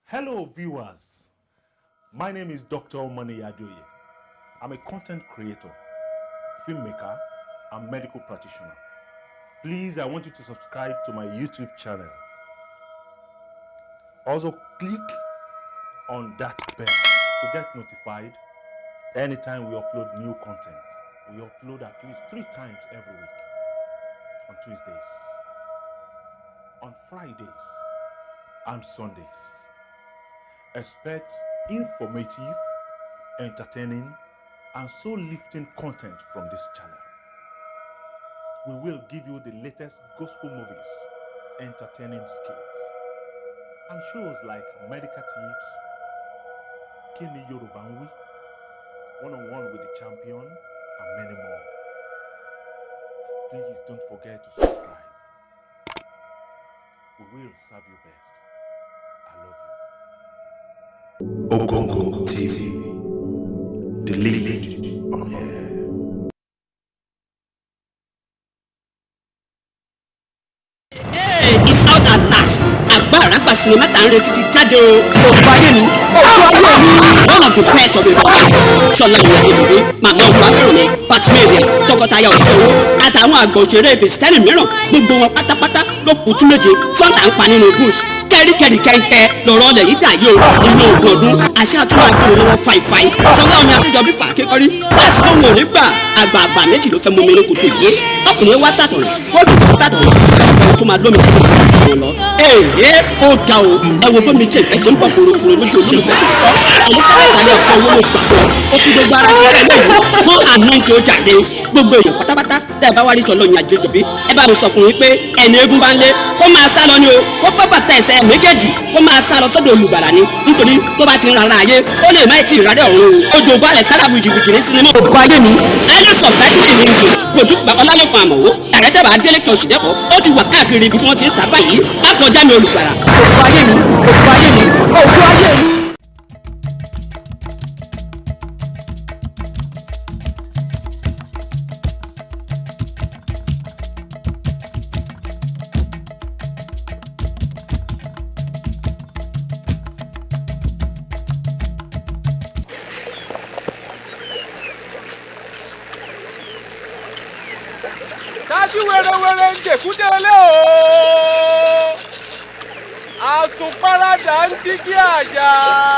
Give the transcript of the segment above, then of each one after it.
Hello, viewers. My name is Dr. Omani Adoye. I'm a content creator, filmmaker, and medical practitioner. Please, I want you to subscribe to my YouTube channel. Also, click on that bell to get notified anytime we upload new content. We upload at least three times every week on Tuesdays, on Fridays, and Sundays. Expect informative, entertaining, and soul lifting content from this channel. We will give you the latest gospel movies, entertaining skits, and shows like Medical Tips, Kini Yoruba ń Wí, One on One with the Champion, and many more. Please don't forget to subscribe. We will serve you best. I love you. Ogongo TV, the lead on air. it's out at last àgbà àràgbà sinimá tá à ń retí ti jáde o. òkú ayé mi òkú ayé mi. one of the best of the actors ṣọlá ìwé ìdòwé màmá òkú akérèmí patimeria tọkọtaya òkèwò àtàwọn àgbà òṣèré bìsítẹ́nì mìíràn gbogbo wọn pátápátá ló kù tún méje sọ́ńtà ń pa nínú bush kẹ́ríkẹ́rí kẹ́ńkẹ́ lọ́rọ́ ọlẹ̀ yìí dà yìí o inú ogun ọdún àṣà àtúwọ̀ àjò lọ́wọ́ fàìfàì ṣọlá omi àbíjọbí fà kékọ́rí láti lóhùn òní gbà àgbààgbà méjì ló fẹ́ mú mi ní kòtò yìí ọkùnrin wa tàtọ̀rọ̀ kóòdù tó tàtọ̀rọ̀ àgbẹ̀ tó máa lómi kẹ́kẹ́ fún àwọn lọ. ee ó ga o ẹ wo bómi jẹ ìfẹ́ ṣe ń bọ̀ kúròkúrò lójú ojú ìfẹ́ tó kọ́ elizabeth alẹ́ ọ̀kọ́ owó gbàgbọ́ ó fi gbogbo ara ṣiṣẹ́ lẹ́yìn wọ́n àná tí ó jàre gbogbo èèyàn pátápátá tẹ́ ẹ bá wá rí sọ̀lọ́ ìyìn àjẹjọ̀bí ẹ bá mi sọ fún yín pé ẹni eégún bá ń lé kó máa sá lọ ni o kó pẹ́ bàtà ẹsẹ̀ méjèèjì kó máa sá lọ sọ́dọ̀ olùgbàlà ni nítorí tó bá ti ń rara ayé ó lè má ti ìrárẹ̀ ọ̀run o ojú balẹ̀ kára fìjìfìjì ní sinimá òkú ayé mi ayé subtitle in English produce by ọlálẹ́kùn àmọ̀wó directed by adélèké òṣìdẹ́kọ̀ ó ti wà káàkiri ibi tí wọ́n ti ń tà báyìí látọjá mi olùgbàlà òkú ayé mi òkú ayé mi òkú ayé mi. dájú wẹ́rẹ́wẹ́rẹ́ ń jèkúdélé o àtùpárádà ń dígí àjà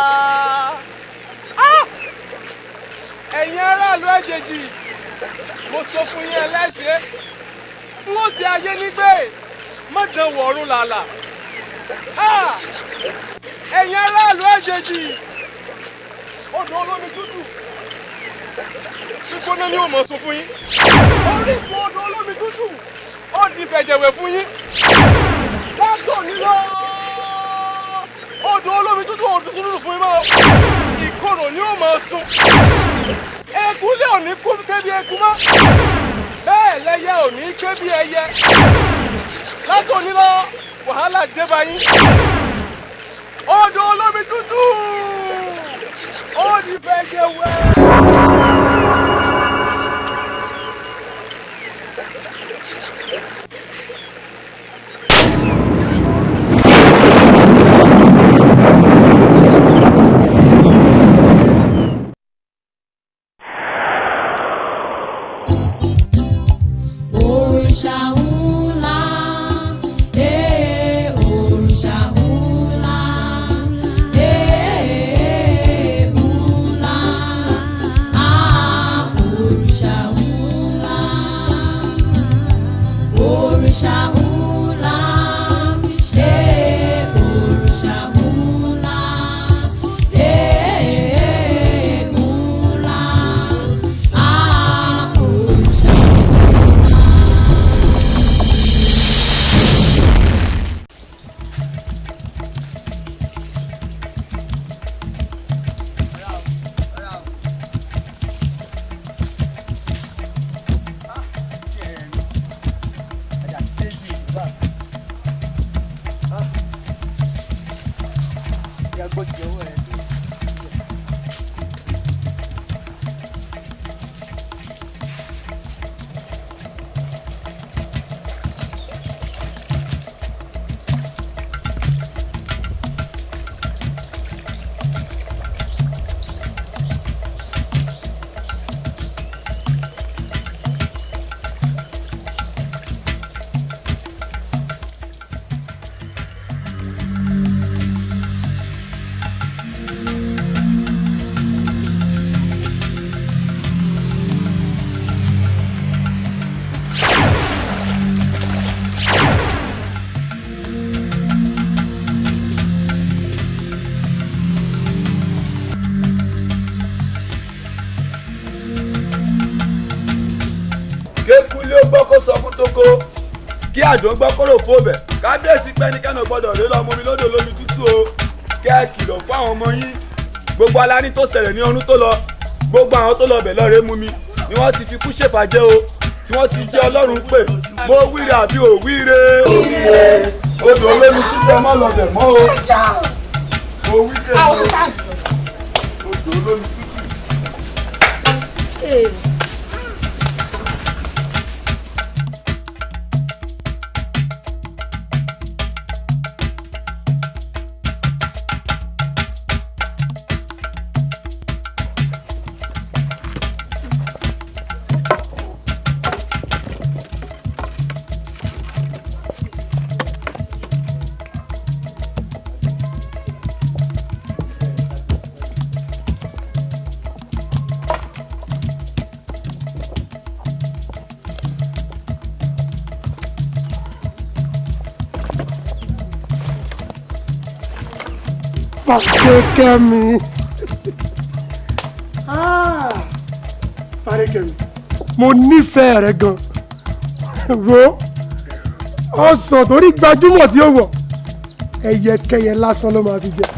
Ah! ẹ̀yin aráàlú ẹ̀jẹ̀jì mo sọ fún yín ẹlẹ́sẹ̀ n ó ti ayé nígbè mọ̀dán wọ̀ọ́rùn làlà Ah! ẹ̀yin aráàlú ẹ̀jẹ̀jì odò olómi tútù gbígbóná ni ó mọ̀ sọ fún yín orísun odò olómi tútù ó di fẹ̀jẹ̀wẹ̀ fún yín látò nílò odò olómi tútù odò tútù fún yín mọ́ ìkorò ni ó mọ̀ sun eku lé òní kú kébi eku mọ́ bẹ́ẹ̀ lẹ́yẹ òní kébi ẹyẹ látò nílò wàhálà dé bá yín odò olómi tútù ó di fẹ̀jẹ̀wẹ̀. Òrìṣà ńlá, ee òrìṣà ńlá, ee ńlá, ah òrìṣà ńlá, òrìṣà ńlá, ee òrìṣà ńlá, ee ńlá, ah òrìṣà ńlá. àjò ń gbọ́ kóró fóbẹ̀ kábíyèsí pẹ́nikẹ́ni ò gbọ́dọ̀ rí lọ́mọ mi lódò lómi tútù o kẹ́ ẹ kìlọ̀ fún àwọn ọmọ yín gbogbo aláni tó ṣẹlẹ̀ ní ọdún tó lọ gbogbo àwọn tó lọ bẹ̀ lọ́ọ̀rẹ́ mú mi ni wọ́n ti fi kú ṣèfàjẹ́ o tí wọ́n ti jẹ́ ọlọ́run pé mo wíre àbí ò wíre odò olómi tútù ẹ má lọ bẹ̀ mọ́ o mo wíre o odò olómi tútù. Fàdékẹ́mi. Fàdékẹ́mi. Mo nífẹ̀ẹ́ rẹ gan. Wo ọsàn torí gbajúmọ̀ tí ó wọ̀ ẹyẹkẹyẹ lásán ló máa fi jẹ.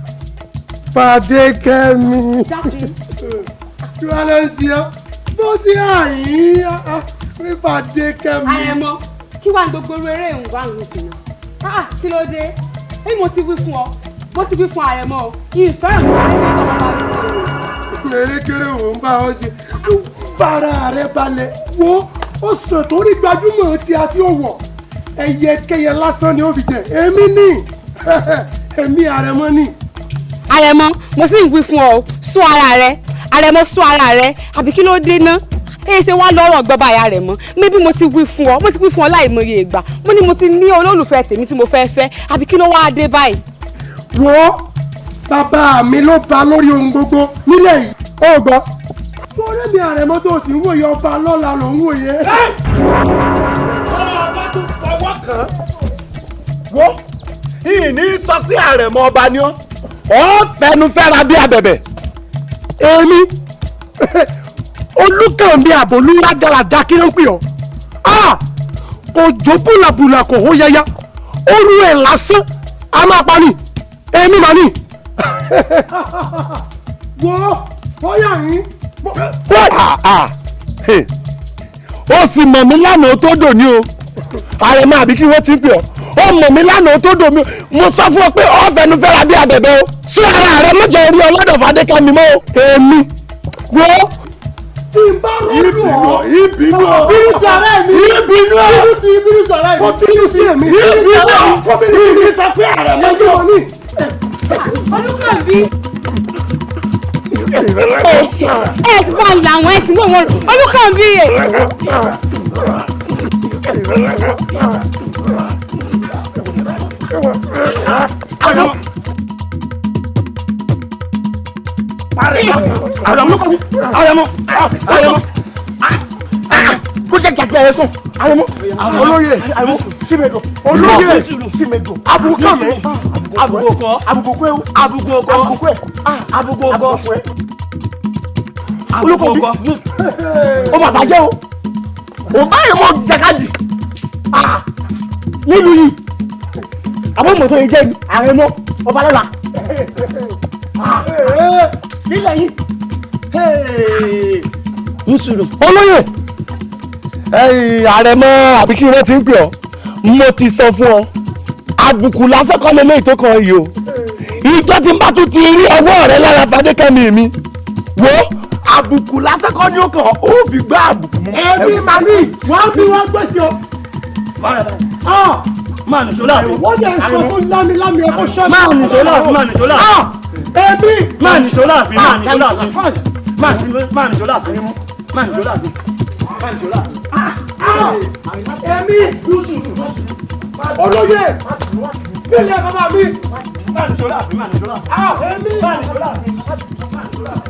Fàdékẹ́mi. Kí wàá lọ sí ọ? Bó sí àyín mi Fàdékẹ́mi. àrẹ̀mọ kí wàá gbogbo eré ìwà ń lùkì náà kí ló dé èyí mo ti wí fún ọ mo ti wí fún àrẹ̀mọ o ìfẹ́ràn mi máa ń ṣe ọmọ bá mi Erékeré wò ń bá ọ ṣe. Fara rẹ balẹ̀ wo ọsàn torí gbajúmọ̀ tí a fi ó wọ̀ ẹyẹkẹyẹ lásán ni ó fi jẹ. Èmi ní èmi àrẹ̀mọ ní. àrẹ̀mọ mo sì ń wí fún ọ sún ara rẹ àrẹ̀mọ sún ara rẹ àbí kí ló dé ná èyí ṣe wá lọ́rọ̀ gbọ́ba àyà rẹ̀ mọ́ mébí mo ti wí fún ọ mo ti wí fún ọ láìmọye ìgbà mo ní mo ti ní olólùfẹ́ tèmi tí mo fẹ́ fẹ́ àbí kí ló wá dé báyìí. Wo bàbá mi ló ba lórí ohun gbogbo nílẹ̀ yìí. Ó gbọ́. Lórí mi àrẹ̀mọ tó sì ń wòye ọba lọ́la ló ń wòye. ọba tún fọwọ́ kàn án. wo ìní sọ pé àrẹ̀mọ ọba ni ọ́ ọ́ fẹnu fẹ́ra bí abẹ̀bẹ̀. Èmi olùkànmí àbòlú rádaràda kí ló ń pè ọ́ Ah! òjò búlàbúlà kò hó yẹyẹ oru ẹ̀ lásán a máa pa ni èmi mà ní. wo bóyá yín. ó sì mọ̀ mí lánàá tó dò ní o àrẹ̀mọ àbí kí wọ́n ti ń pè ọ́ ó mọ̀ mí lánàá tó dò mí mo sọ fún ọ pé ọ́ fẹnu fẹ́ra bí abẹ̀bẹ̀ o sún ara rẹ mọ̀jọ orí ọlọ́dọ̀ fàdékàmí mọ́ o èmi wo tí n bá rọ́ọ̀dù ọ́ ìbínú ọ bínú sí ara mi ìbínú ọ bínú sí bínú sí ara mi bínú sí èmi ìbínú ọ ìbí sọ pé àrẹ̀mọ ẹjọ́ wọn ní. olùkànbí ẹ ẹ ti bá làwọn ẹ ti wọ wọn olùkànbí ẹ. àrẹ̀mọ àrẹ̀mọ àrẹ̀mọ kó jẹ́ gàgbé ẹ̀ sùn àrẹ̀mọ olóyè àrẹ̀mọ símẹ̀dò olóyè símẹ̀dò abukami abukọ abukọ ewu abukọ abukọ abukọ abukọ olùkọ́ o mà bàjẹ́ o o báyìí mọ jàkadì nílùú yìí àwọn mọ̀tò yìí jẹ́ àrẹ̀mọ ọba lọ́la nílẹ̀ yìí nsúlù. olóyè àrẹ̀mọ àbí kí wọ́n ti ń pè ọ́ mo ti sọ fún ọ àbùkù lásán kọ́ lé léyìí tó kàn yìí o ìjọ tí n bá tún ti rí ọwọ́ rẹ lára fadékẹ́mi mi wo àbùkù lásán kọ́ ni ó kàn ó fi gbá àbùkù mú. ẹbí màmí wọn bí wọn gbèsè o. máa nìṣó láàfin. wọ́n yẹ sọ fún lámilámi ọkọ ṣọ́ọ̀bù. máa nìṣó láàfin máa nìṣó láàfin. ẹbí. máa nìṣó láàfin máa nìṣó láàfin máa nìṣó láàfin máa nìṣó láàfin máa nìṣó láàfin. ẹbí. olóyè nílẹ̀ bàbá mi. máa nìṣó láàfin máa nìṣó láàfin. ẹbí. máa nìṣó láàfin máa nìṣó láàfin.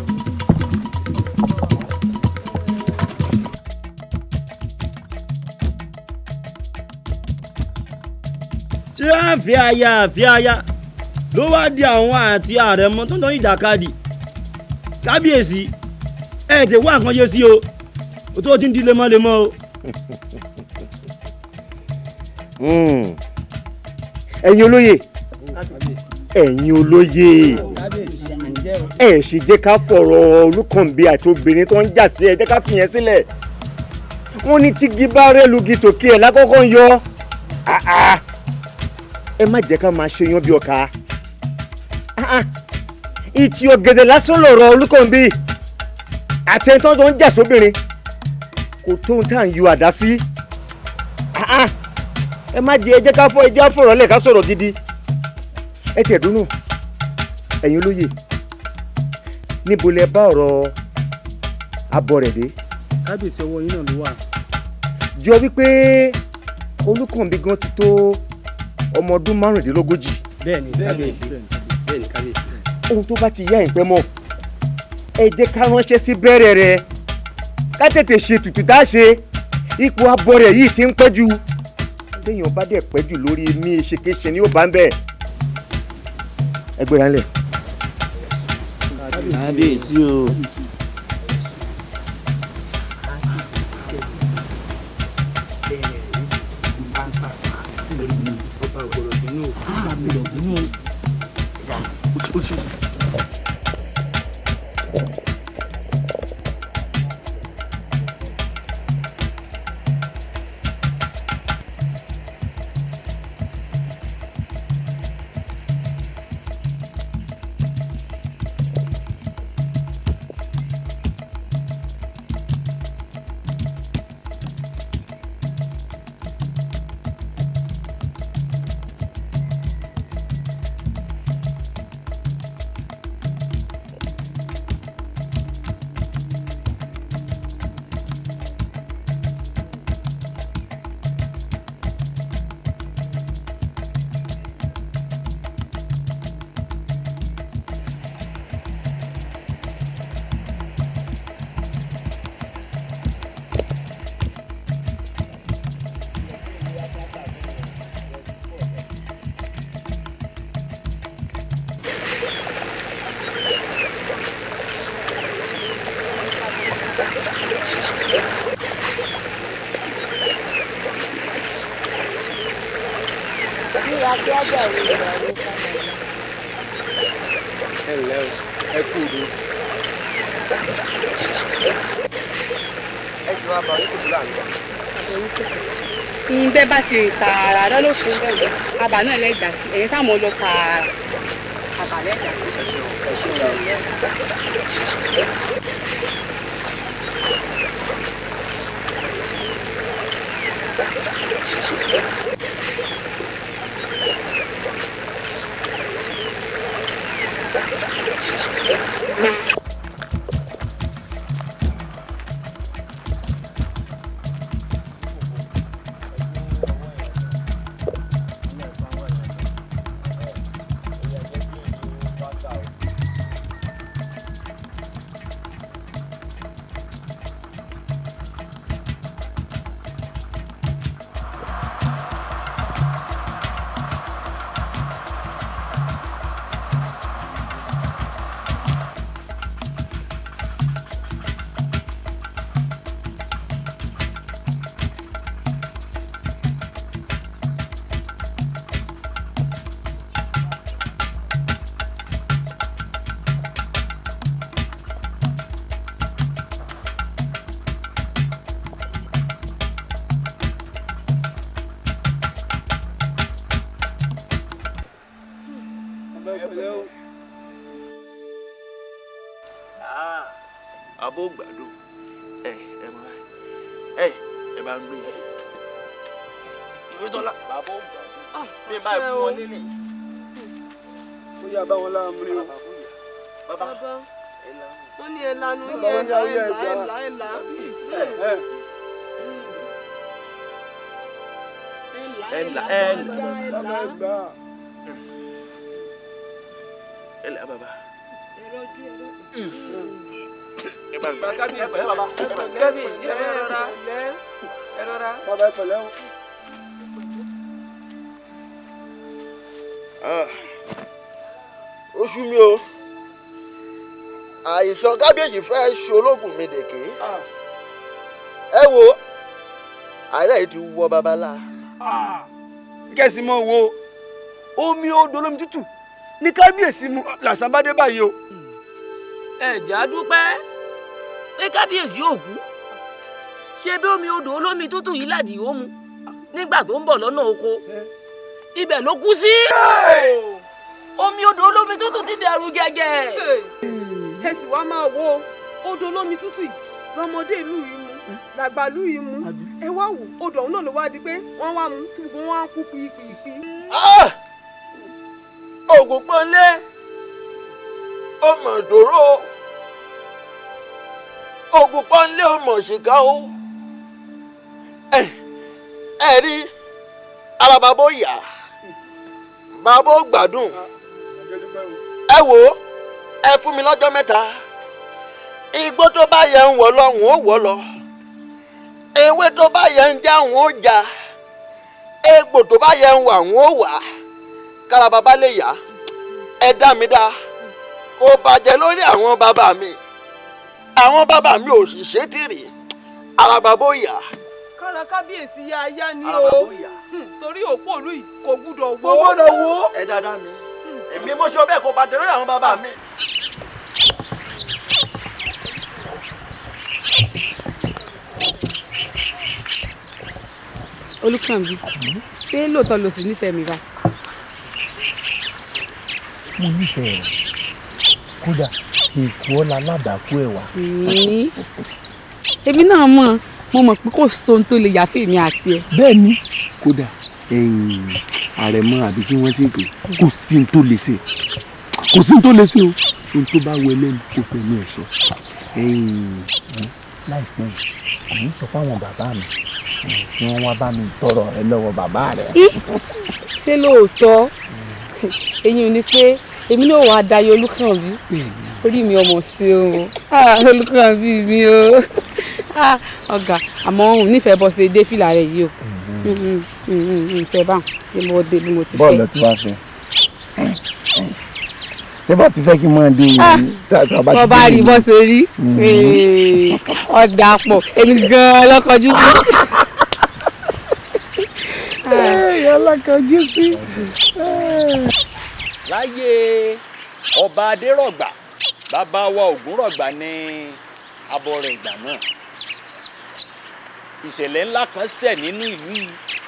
tí àfi aya àfi aya ló wá di àwọn àti àrẹ̀mọ tó ń tán ìjàkadì kábíyèsí ẹ tẹ wá nǹkan yé sí o o tó ti ń di lemọ́lemọ́ o. Hmm. ẹ̀yin olóye ẹ̀yin olóye ẹ sì jẹ́ ká fọ̀rọ̀ olùkànbí àti obìnrin tó ń jà sí ẹ jẹ́ ká fìyẹn sílẹ̀ wọ́n ní tígi bá rẹ́ lugi tòkè ẹ̀ lákọ́kọ́ ń yọ Ah, ah. ẹ má jẹ́ ká máa ṣe yan bí ọkà Ah, ah. ìtì ọ̀gẹ̀dẹ̀ lásán lọ̀rọ̀ olùkànbí àtẹ̀ntàn tó ń jà sóbìnrin kò tó ń tà ń yọ àdá sí Ah, ah. ẹ má jẹ́ ẹ jẹ́ ká fọ ẹ jẹ́ á fọ̀rọ̀ lẹ̀ ká sọ̀rọ̀ gidi ẹ tiẹ̀ dúnú ẹ̀yin olóye níbo lẹ bá ọ̀rọ̀ abọ́ rẹ̀ dé kábíyèsí ọwọ́ yín náà ló wà. jọ wípé olùkànbí gan ti tó ọmọ ọdún márùndínlógójì bẹ́ẹ̀ni kábíyèsí bẹ́ẹ̀ni kábíyèsí. ohun tó bá ti yá ìpẹ́ mọ́ ẹ jẹ́ ká ránṣẹ́ sí bẹ́rẹ̀ rẹ̀ ká tètè ṣe tutù tá a ṣe ipò abọ́ rẹ̀ yìí ti ń pẹ́ jù téèyàn bá dẹ̀ pẹ́ jù lórí ní ṣekéṣe ni ó bá ń bẹ̀ ẹ gbéra ńlẹ̀. kábíyèsí o. ẹ ǹlẹ́ o ẹ kú udo. ẹ jọ àbá oníkòtò láàánú. ìyìn bẹ́ẹ̀ bá ti rìn tààrà lọ́nà fún bẹ́ẹ̀ àbà náà lẹ́gbà sí ẹ̀yìn sáà mọ́ lọ tààrà àbà lẹ́gbà sí. abó gbàdo ẹ ẹ mọ ẹ ẹ bá ń gbé ìwé tọ́lá bàbá ó gbàdo bí ẹ bá fún wọn nílé. ó yà bá wọn láàmú ni o. bàbá wọ́n ní ẹ lanu ní Bàbá ẹ ní là ayé ẹ là ẹ ẹgbàá. là ẹ là ẹ ẹ là ẹ là bàbá ẹ gbà á. ẹ là bàbá ẹrọjú ẹrọjú. ẹ bá gbé. kábí ẹ pẹ̀lẹ́ bàbá kábí ẹ rọra ẹ rọra. bàbá ẹ pẹ̀lẹ́ o. ó sú mi o àìsàn kábíyèsí fẹ́ ṣológun mi dèké ẹ wo àárẹ̀ yìí ti wọ babalá kẹ́sì mọ́ wo omi odò olómi tútù ní kábíyèsí mu làṣà bá dé báyìí o. ẹ̀jẹ̀ á dúpẹ́ pé kábíyèsí ò kú ṣé bí omi odò olómi tútù yìí làdì ó mu nígbà tó ń bọ̀ lọ́nà oko ibẹ̀ ló kú sí. omi odò olómi tútù ti dẹrù gẹ́gẹ́. ẹ sì wá máa wo odò olómi tútù yìí lọmọdé ìlú yìí mu làgbà ìlú yìí mu ẹ wá wò odò ọ̀hún náà ló wá di pé wọ́n wá mu tí gbogbo wọn á kú pípípí. ògùn pọ́nlé ó mọ̀ dòró ògùn pọ́nlé ó mọ̀ ṣìkà ó ẹ ẹ rí ara bàbá ó yá bàbá ó gbádùn ẹ wò ó ẹ fún mi lọ́jọ́ mẹ́ta igbó tó bá yẹ ń wọ̀ lọ ń ó wọ̀ lọ ewé tó bá yẹ ń já ń ó já egbò tó bá yẹ ń wà ń ó wà kára bàbá lè yá ẹ dá mi dá kò bàjẹ́ lórí àwọn bàbá mi àwọn bàbá mi ò sì ṣe tìrì ara bàbá ó yá kára kábíyèsí yá ayá ni Ara o bàbá ó yá. Hmm, torí òpó ìlú yìí kò gbúdọ̀ wó. Kò gbọ́dọ̀ wó. ẹ dáadáa mi èmi mo ṣe bẹ́ẹ̀ kò bàjẹ́ lórí àwọn bàbá mi. olùkànbí ṣé lóòótọ́ ló sì nífẹ̀ẹ́ mi bá. mo nífẹ̀ẹ́ rẹ̀ kódà èkó ọ̀la ládàákú ẹ̀ wá. èmi náà mọ̀ mo mọ̀ pé kò sóhun tó lè yàfẹ́ mi àti ẹ. bẹ́ẹ̀ ni kódà ẹ̀yìn àrẹ̀mọ àbí kí wọ́n ti pè kò sí ní tó lè ṣe kò sí ní tó lè ṣe o ohun tó bá wọ ẹlẹ́nu kò fẹ́ ní ẹ̀ṣọ́ ẹ̀yìn láìpẹ́ yìí sọ fáwọn bàbá mi kí wọ́n wá bá mi tọrọ rẹ lọ́wọ́ bàbá rẹ. ṣé lóòótọ́ èyí ò ní pé èmi náà wàá dayọ olùkànbí orí mi ọmọ sí o Ah, olùkànbí mi o Ah, ọ̀gá àmọ́ òun nífẹ̀ẹ́ bọ́ sí dé fìlà rẹ̀ yìí o ìfẹ́ báwọn ni mo dé bí mo ti fẹ́. bọ́ọ̀lù tí wàá fẹ́ ṣé bá ti fẹ́ kí n máa dé Ah, ìlú bọ́ bá rí bọ́ ṣe rí Ee, ọ̀dà pọ̀ èmi gan-an lọ́kọjú sí. alákọ̀ọ́jú sí. láyé ọba adérọ̀gbà bàbá wa ògúnrọ̀gbà ní abọ́rẹ̀ ìgbà náà ìṣẹ̀lẹ̀ ńlá kan ṣẹ̀ nínú ìlú yìí.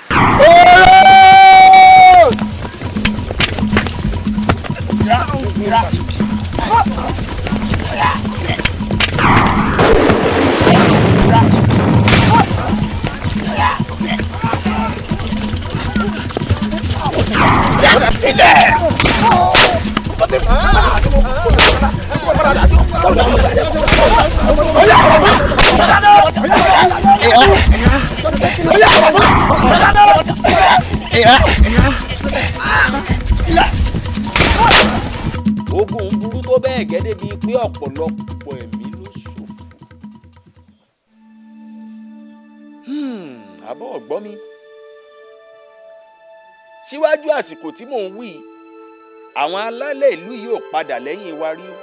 ogun ń burú tó bẹ́ẹ̀ gẹ́dẹ́ bíi pé ọ̀pọ̀lọpọ̀ ẹ̀mí ló ṣòfò. Hmm, àbọ̀ ọ̀gbọ́n mi síwájú àsìkò tí mò ń wí yìí, àwọn alálẹ̀ ìlú yìí ò padà lẹ́yìn wa rí o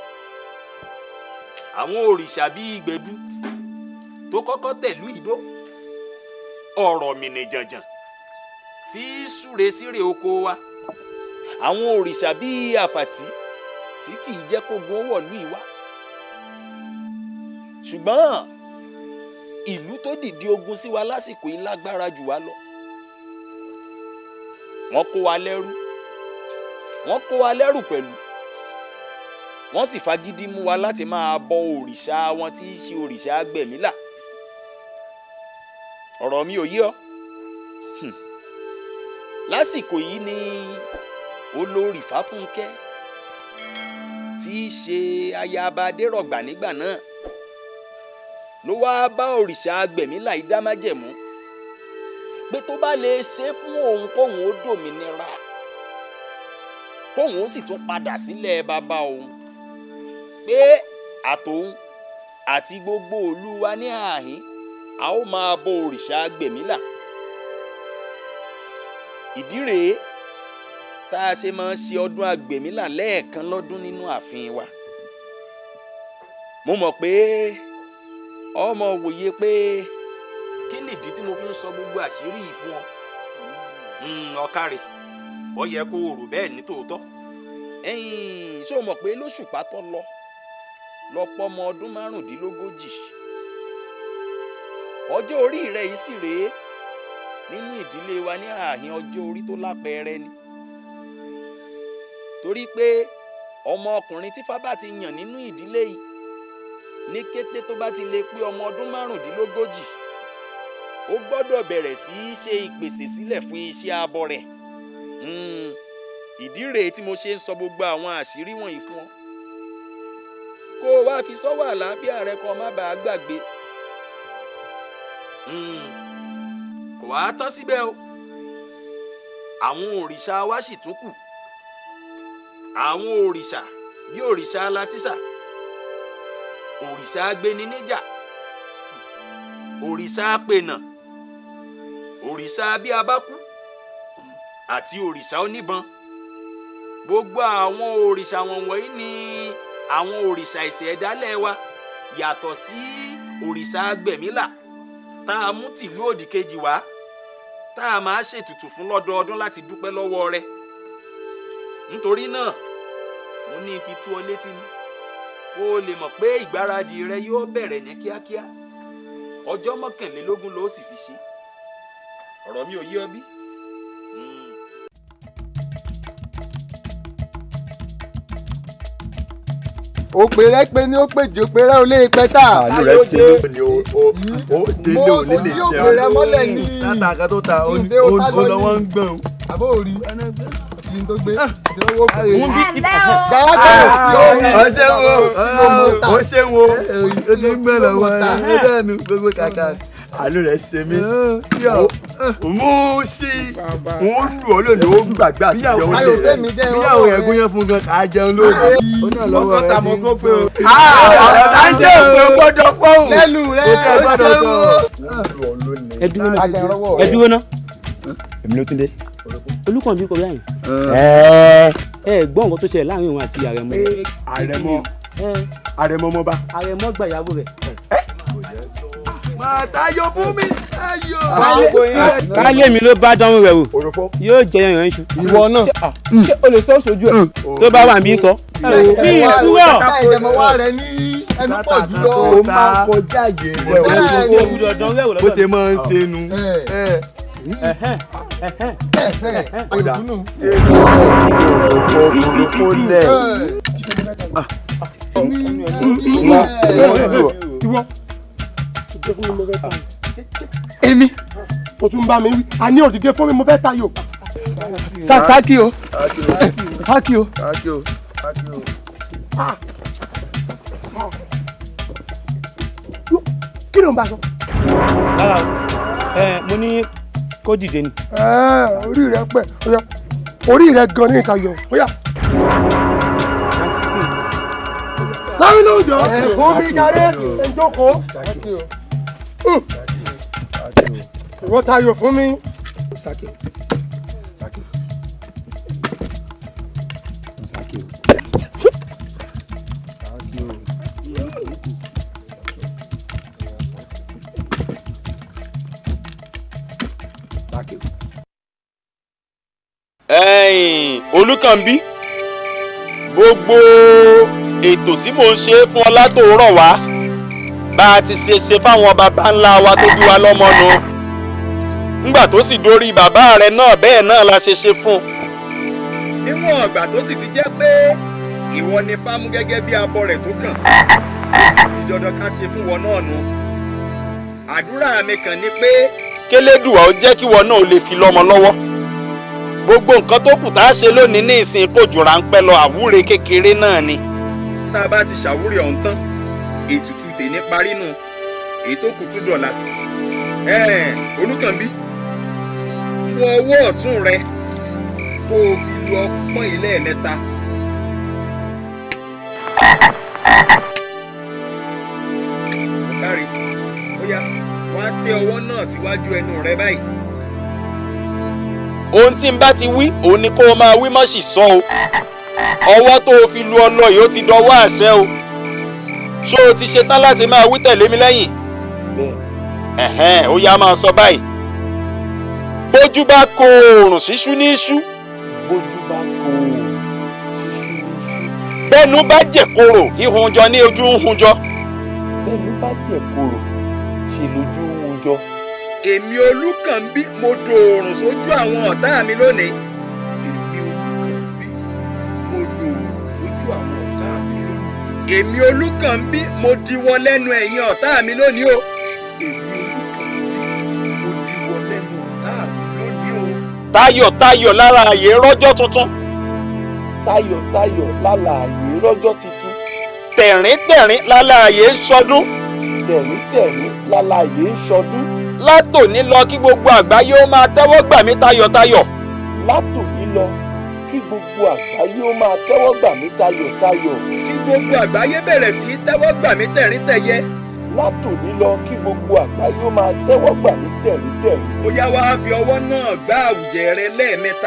àwọn òrìṣà bíi gbẹdú tó kọ́kọ́ tẹ̀lú ìdó ọ̀rọ̀ mìnìjànjàn tí í súre síre oko wa àwọn òrìṣà bíi àfàtì tí kì í jẹ́ kó gun owó ìlú ìwá ṣùgbọ́n ìlú tó dìde ogun sí wa lásìkò yìí lágbára jù wá lọ wọ́n kó wa lẹ́rú wọ́n kó wa lẹ́rù pẹ̀lú wọ́n sì fagídí mú wa láti máa bọ òrìṣà wọn tí í ṣe òrìṣà gbẹ̀mílà ọ̀rọ̀ mi ò yé ọ Hmm. lásìkò yìí ni olórí fáfúnkẹ́ tí í ṣe ayaba adérọ̀gbà nígbà náà ló wáá bá òrìṣà gbẹ̀mílà yìí dá májẹ̀mú pé tó bá lè ṣe fún òun kóun ó dòmìnira kóun ó sì tún padà sílẹ̀ bàbá òun pé àtòun àti gbogbo ìlú wa ní àhín a ó máa bọ òrìṣà gbẹ̀mílà ìdí rèé tá a ṣe máa ń ṣe ọdún àgbẹ̀mílà lẹ́ẹ̀kan lọ́dún nínú ààfin wa mo mọ̀ pé ọmọ wòye pé kí nìdí tí mo fi ń sọ gbogbo àṣírí yìí fún ọ ọ̀kàrẹ̀ ó yẹ kó o rò bẹ́ẹ̀ ní tòótọ́ ẹ̀yìn ṣé o mọ̀ pé lóṣùpá tó lọ lọ́pọ̀ ọmọ ọdún márùndínlógójì ọjọ́ orí rẹ̀ yìí sì rèé nínú ìdílé wa ní ààhin ọjọ́ orí tó lápẹẹrẹ ni torí pé ọmọ ọkùnrin tí fábà ti yàn nínú ìdílé yìí ní kété tó bá ti lè pé ọmọ ọdún márùndínlógójì ó gbọ́dọ̀ bẹ̀rẹ̀ sí í ṣe ìpèsè sílẹ̀ fún iṣẹ́ abọ rẹ̀ Mm, ìdí rèé tí mo ṣe ń sọ gbogbo àwọn àṣírí wọ̀nyí fún ọ kó o wá fi sọ́wọ́ àlàáfíà rẹ kó o má bàa gbàgbé Mm, kò wá tán síbẹ̀ o àwọn òrìṣà wa sì tún kù àwọn òrìṣà bí òrìṣà alátísà òrìṣà agbeni níjà òrìṣà apènà òrìṣà abíabákú àti òrìṣà oníbọn gbogbo àwọn òrìṣà wọ̀nyí ni àwọn òrìṣà ìṣẹ̀dálẹ̀ wa yàtọ̀ sí òrìṣà agbẹ̀mílà tá a mú tìlú òdì kejì wá tá a máa ṣètùtù fún lọ́dọọdún láti dúpẹ́ lọ́wọ́ rẹ̀ nítorí náà mo ní fi tú ọ létí ni kó o lè mọ̀ pé ìgbáradì rẹ yóò bẹ̀rẹ̀ ní kíákíá ọjọ́ mọ́kànlélógún ló sì fi ṣe ọ̀rọ̀ mi ò yé ọ bí. òpèrè pé ní ó pèjì òpèrè ò lè pẹ́ tà. àánú rẹ ṣe mí ni o o o délé ò ní lè mo fojú òpèrè mọ́lẹ̀ ní. látàkà tó ta ó Ìdè ó sá lọ ní. lọ́wọ́ ń gbọ̀n. àbó òrí kí n tó gbé àti owó kù. ọ ṣe wo ọ ṣe wo o ti ń gbẹ lọ́wọ́ ẹ dẹnu gbogbo kàkà àánú rẹ ṣe mí mú sí wọn lù ọ lónìí ó gbàgbé àti jẹun Ayọ̀ Fẹ́mi jẹ́ ìwọ́n bíyàwó rẹ̀. yẹn gún yẹn fún gan kà á jẹun lónìí. ó ní ọlọ́wọ́ rẹ ní. mo pé o. àjẹ́ òpè gbọ́dọ̀ fọ́hùn. lẹ́nu rẹ o tẹ gbọ́dọ̀ ó sọ. ẹ dúró ná Agẹrọwọ́ ẹ dúró ná èmi ló tún dé. olùkànbí kọ báyìí ẹ gbọ́ nǹkan tó ṣẹlẹ̀ láàrin òun àti àrẹ̀mọ. àrẹ̀mọ àrẹ̀mọ mọba. àrẹ̀mọ gba ìyàwó rẹ̀. máa tayọ fún mi tayọ. káyé mi ló bá dánwó rẹ̀ wò yóò jẹ yanyan iṣu. ìwọ náà. ṣé o lè sọ sojú ẹ tó bá wà níbí sọ. bí ìtúwọ̀. ìdẹ̀mọ̀wá rẹ ní ẹnu pọ̀ jùlọ. ó máa kọjá yé rẹ o bó ṣe máa ń ṣe nu. Ọ̀dà. ṣe kò lẹ̀. ìwọ èmi o tún bá mi wí a ní òdìdé fún mi mo fẹ́ tayò. sákì o sákì o. Sákì o, sákì o. kí ló ń bá sọ. rárá o ẹ mo ní kó dìde ni. Ẹ́, orí rẹ pẹ́ ọ̀yà orí rẹ gan ní ìka yọ ọ̀yà. láwọn ló jọ ẹ̀kọ́ mi jáde ẹ̀jọ̀kọ́. ìwọ tayò fún mi. ẹ̀yin olùkànbí gbogbo ètò tí mò ń ṣe fún ọ látòórọ̀ wá bá a ti ṣe ṣe fáwọn baba ńlá wa tó bí wa lọ́mọ nu ńgbà tó sì dórí bàbá rẹ náà bẹ́ẹ̀ náà la ṣe ṣe fún un. níwọ̀n ọ̀gbà tó sì ti jẹ́ pé ìwọ ni fámú gẹ́gẹ́ bí abọ rẹ̀ tó kàn ti dandan ká ṣe fún wọn náà nu. àdúrà mi kàn ni pé kélédùà ó jẹ́ kí wọn náà ó lè fi lọ́mọ lọ́wọ́ gbogbo nǹkan tó kù tá a ṣe lónìí ní ìsìn kò jù ráńpẹ́ lọ àwúre kékeré náà ni. tá a bá ti ṣàwúre ọ̀hún tán ètùtù tèmi parí nù èyí tó kù tún dọ̀la. ẹ̀ẹ́n olùkànbí wọ ọwọ́ ọ̀tún rẹ kó o fi lu ọpọ́n ilé ẹ̀mẹ́ta. kárí ó yá wá tẹ ọwọ́ náà síwájú ẹnu rẹ báyìí ohun tí n bá ti wí òun ni kó o máa wí má sì sọ o ọwọ́ tó o fi lu ọlọ yìí ó ti dọwọ́ àṣẹ o ṣé o ti ṣetán láti máa wí tẹ̀lé mi lẹ́yìn ẹ̀hẹ́n ó yá máa sọ báyìí bójú bá ko oòrùn ṣíṣú ní iṣu bójú bá kó o bẹ́nu bá jẹ̀koro ìhunjọ ní ojú ń hunjọ. bẹ́ẹ̀ni bá jẹ̀ kóró ṣe lójú ń jọ. èmi olúkànbí mo dòòrùn sójú àwọn ọ̀tá mi lónìí. mo dòòrùn sójú àwọn ọ̀tá mi lónìí. èmi olúkànbí mo diwọ́ lẹ́nu ẹ̀yin ọ̀tá mi lónìí o. èmi olùkànbí mo diwọ́ lẹ́nu ọ̀tá mi lónìí o. tayọ̀tayọ̀ lára àyè rọ́jọ́ tuntun. tayọ̀tayọ̀ lálàyé rọ́jọ́ tuntun. tẹ̀rín-tẹ̀rín lára àyè ń ṣọdún. tẹ̀rín-tẹ̀rín lálàyé ń ṣọdún. látòní lọ kí gbogbo àgbáyé ó máa tẹ́wọ́ gbà mí tayọ̀tayọ̀. látòní lọ kí gbogbo àgbáyé ó máa tẹ́wọ́ gbà mí tayọ̀tayọ̀. kí gbogbo àgbáyé bẹ̀rẹ̀ sí í tẹ́wọ́ gbà mí tẹ̀rín-tẹ̀yẹ. látòní lọ kí gbogbo àgbáyé ó máa tẹ́wọ́ gbà mí tẹ̀ríntẹ̀rín. ó yá wá fi ọwọ́ náà gbá àwùjẹ rẹ lẹ́ẹ̀mẹ́ta.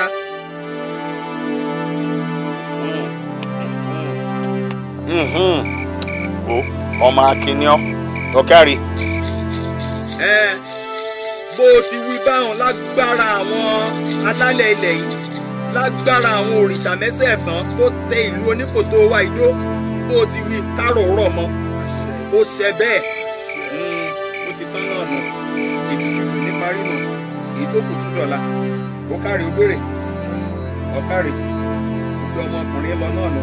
ọmọ akínníọ́ ọ̀kárí. ẹ bó o ti wí báwọn lágbára àwọn alálẹ̀ ilẹ̀ yìí lágbára àwọn òrìṣà mẹ́sẹ̀ẹ̀sán tó tẹ ìlú oníkòtò wa ìdó bó o ti wí kárò rọ̀ mọ́ ó ṣe bẹ́ẹ̀ ó ti tán náà nù ètùtù ní parí nù èyí tó kù tún dọ̀la ó kárí ó gbére ọ̀kárí gbogbo ọmọkùnrin lọ náà nù.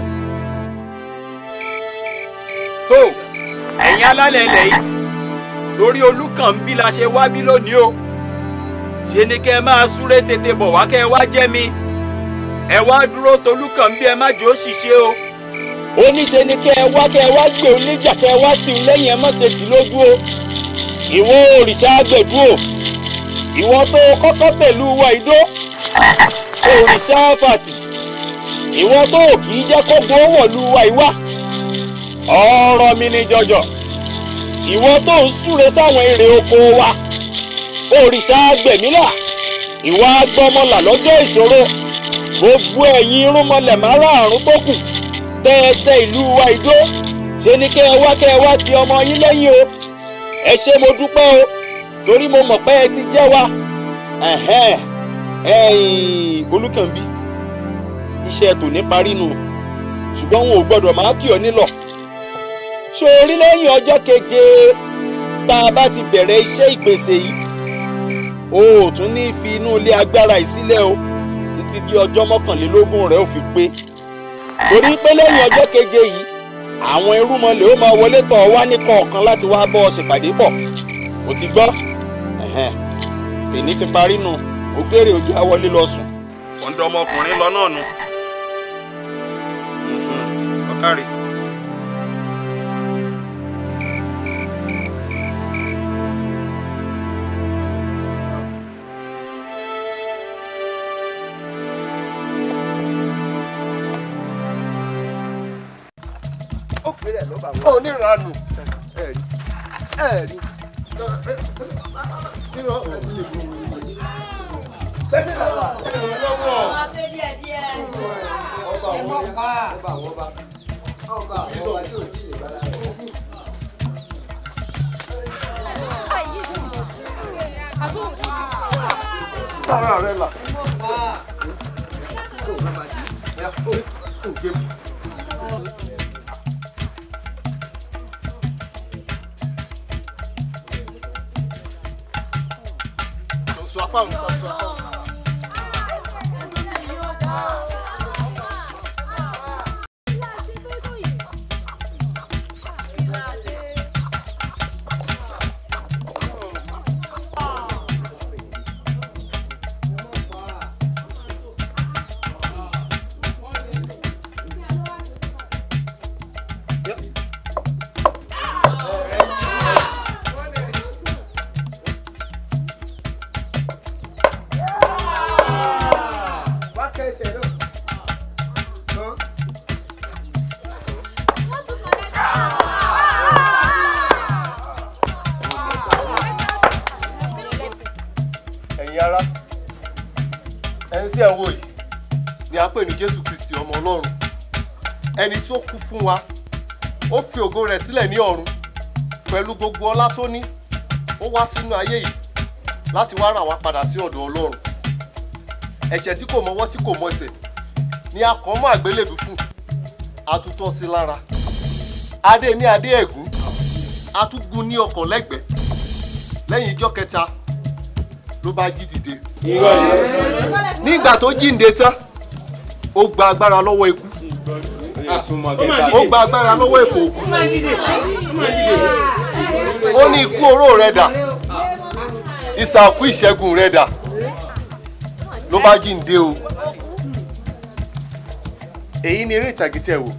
tó ẹ̀yin alálẹ̀ ilẹ̀ yìí lórí olúkànbí la ṣe wá bí lónìí o ṣe ni kẹ́ ẹ máa súré tètè bọ̀ wá kẹ́ ẹ wá jẹ́ mi ẹ wá dúró tolúkànbí ẹ má jò ó ṣìṣe o oníṣe ni kẹ́ ẹ wá kẹ́ ẹ wá gbé oníjà kẹ́ ẹ wá tì í lẹ́yìn ẹ má ṣe tì lójú o ìwọ òrìṣà àgbẹ̀dú o ìwọ tó kọ́kọ́ pẹ̀lú wa ìdó òrìṣà fàtì ìwọ tó kì í jẹ́ kó gbó wọ̀lú wa ìwá ọ̀rọ̀ mi ni jọjọ ìwọ tó ń súre sáwọn èrè oko wa òrìṣà gbẹ̀mílà ìwọ agbọmọlà lọ́jọ́ ìṣòro gbogbo ẹ̀yin irúnmọlẹ̀ márààrún tó kù tẹ́ẹ̀tẹ́ ìlú wa ìdó ṣe ni kẹ́ ẹ wá kẹ́ ẹ wá ti ọmọ yín lẹ́yìn o ẹ ṣé mo dúpẹ́ o torí mo mọ̀ pé ẹ ti jẹ́ wa ẹ̀hẹ́n ẹ̀yìn olúkànbí iṣẹ́ tòní parí nu ṣùgbọ́n wọn ò gbọ́dọ̀ máa kí ọ nílọ̀ ṣé orí lẹ́yìn ọjọ́ keje tá a bá ti bẹ̀rẹ̀ iṣẹ́ ìpèsè yìí o ò tún ní fi inú ilé agbára yìí sílẹ̀ o títí di ọjọ́ mọ́kànlélógún rẹ̀ ò fi pé torí pé lẹ́yìn ọjọ́ keje yìí àwọn irúmọlẹ̀ ó máa wọlé tọ̀ wá ní kọ̀ọ̀kan láti wá bọ́ ọ ṣèpàdé pọ̀ o ti gbọ́ tèmi ti parí nu ó gbére ojú àwọlé lọ sùn. ọ̀dọ́ ọmọkùnrin lọ náà nu ọ̀kárì. ó pèrè ẹ̀ ló bá wọn. oníranù ẹ̀rí ẹ̀rí. Bẹ́sẹ̀ náà wà. Ọba àwọn ọba ọba àwọn ọba ọba àwọn ọba tí ò tí ì lè bá lára. Sára rẹ̀ là. Sọ apá òun kan sọ apá òun. Wá kẹ́ ẹsẹ̀ náà. Hàn. ẹ̀yin ará ẹni tí ẹ ń wò yìí ni a pè ní jésù kristi ọmọ ọlọ́run ẹni tí ó kú fún wa ó fi ògo rẹ̀ sílẹ̀ ní ọ̀run pẹ̀lú gbogbo ọlá tó ní ó wá sínú ayé yìí láti wá rà wá padà sí ọ̀dọ̀ ọlọ́run ẹ̀ṣẹ̀ tí kò mọwọ́ tí kò mọsẹ̀ ni a kàn mọ́ àgbélébùú fún atútọ́ sí lára adé ní adé ẹ̀gún atúgun ní ọkàn lẹ́gbẹ̀ẹ́ lẹ́yìn ijọ́ kẹta ló bá jí dìde nígbà tó jíǹde tán ó gba agbára lọ́wọ́ ikú ó gba agbára lọ́wọ́ èkó ó ní ikú oró rẹ̀ dà ìsàkú ìṣẹ́gun rẹ̀ dà ló bá jíǹde o èyí ni eré ìtàgé tẹ́ wò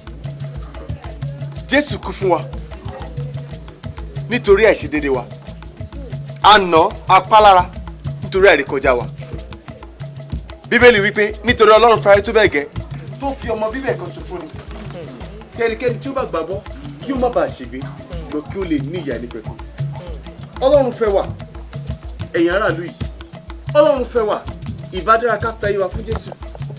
jésù kú fún wa nítorí àìṣedéédé wa a nà apálára nítorí àìrékọjá wa bíbélì wípé nítorí ọlọ́run fẹ́rẹ́ tó bẹ́ẹ̀ gẹ́ tó fi ọmọ bíbẹ̀ kan ṣe fún ni kẹ́nikẹ́ni tí ó bá gbàgbọ́ kí ó má bàa ṣègbé lọ kí ó lè ní ìyá nípẹ̀kun ọlọ́run fẹ́ wà ẹ̀yin aráàlú yìí ọlọ́run fẹ́ wà ìbádára ká fẹ́ yíwa fún jésù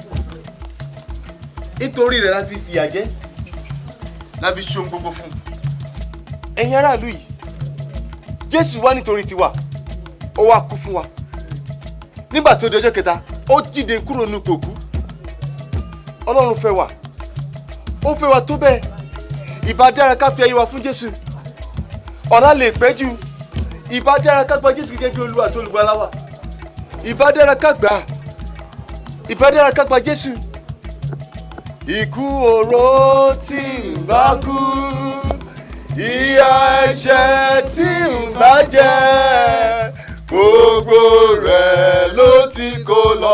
nítorí rẹ̀ la fi fìyà jẹ la fi ṣohun gbogbo fún un ẹ̀yin aráàlú yìí jésù wá nítorí tiwa ó wá kú fún wa nígbà tó di ọjọ́ kẹta ó jíde kúrò nínú kòkú ọlọ́run fẹ́ wà ó fẹ́ wa tó bẹ́ẹ̀ ìbá dára ká fi ayé wa fún jésù ọ̀la lè pẹ́ jù ìbá dára ká gba jésù gẹ́gẹ́ bí olúwa àti olùgbàlà wa ìbá dára ká gbà á ìbá dára ká gba jésù. ikú oró tí ń bá kú ìyà ẹ̀ṣẹ̀ tí ń bá jẹ gbogbo rẹ̀ ló ti kó lọ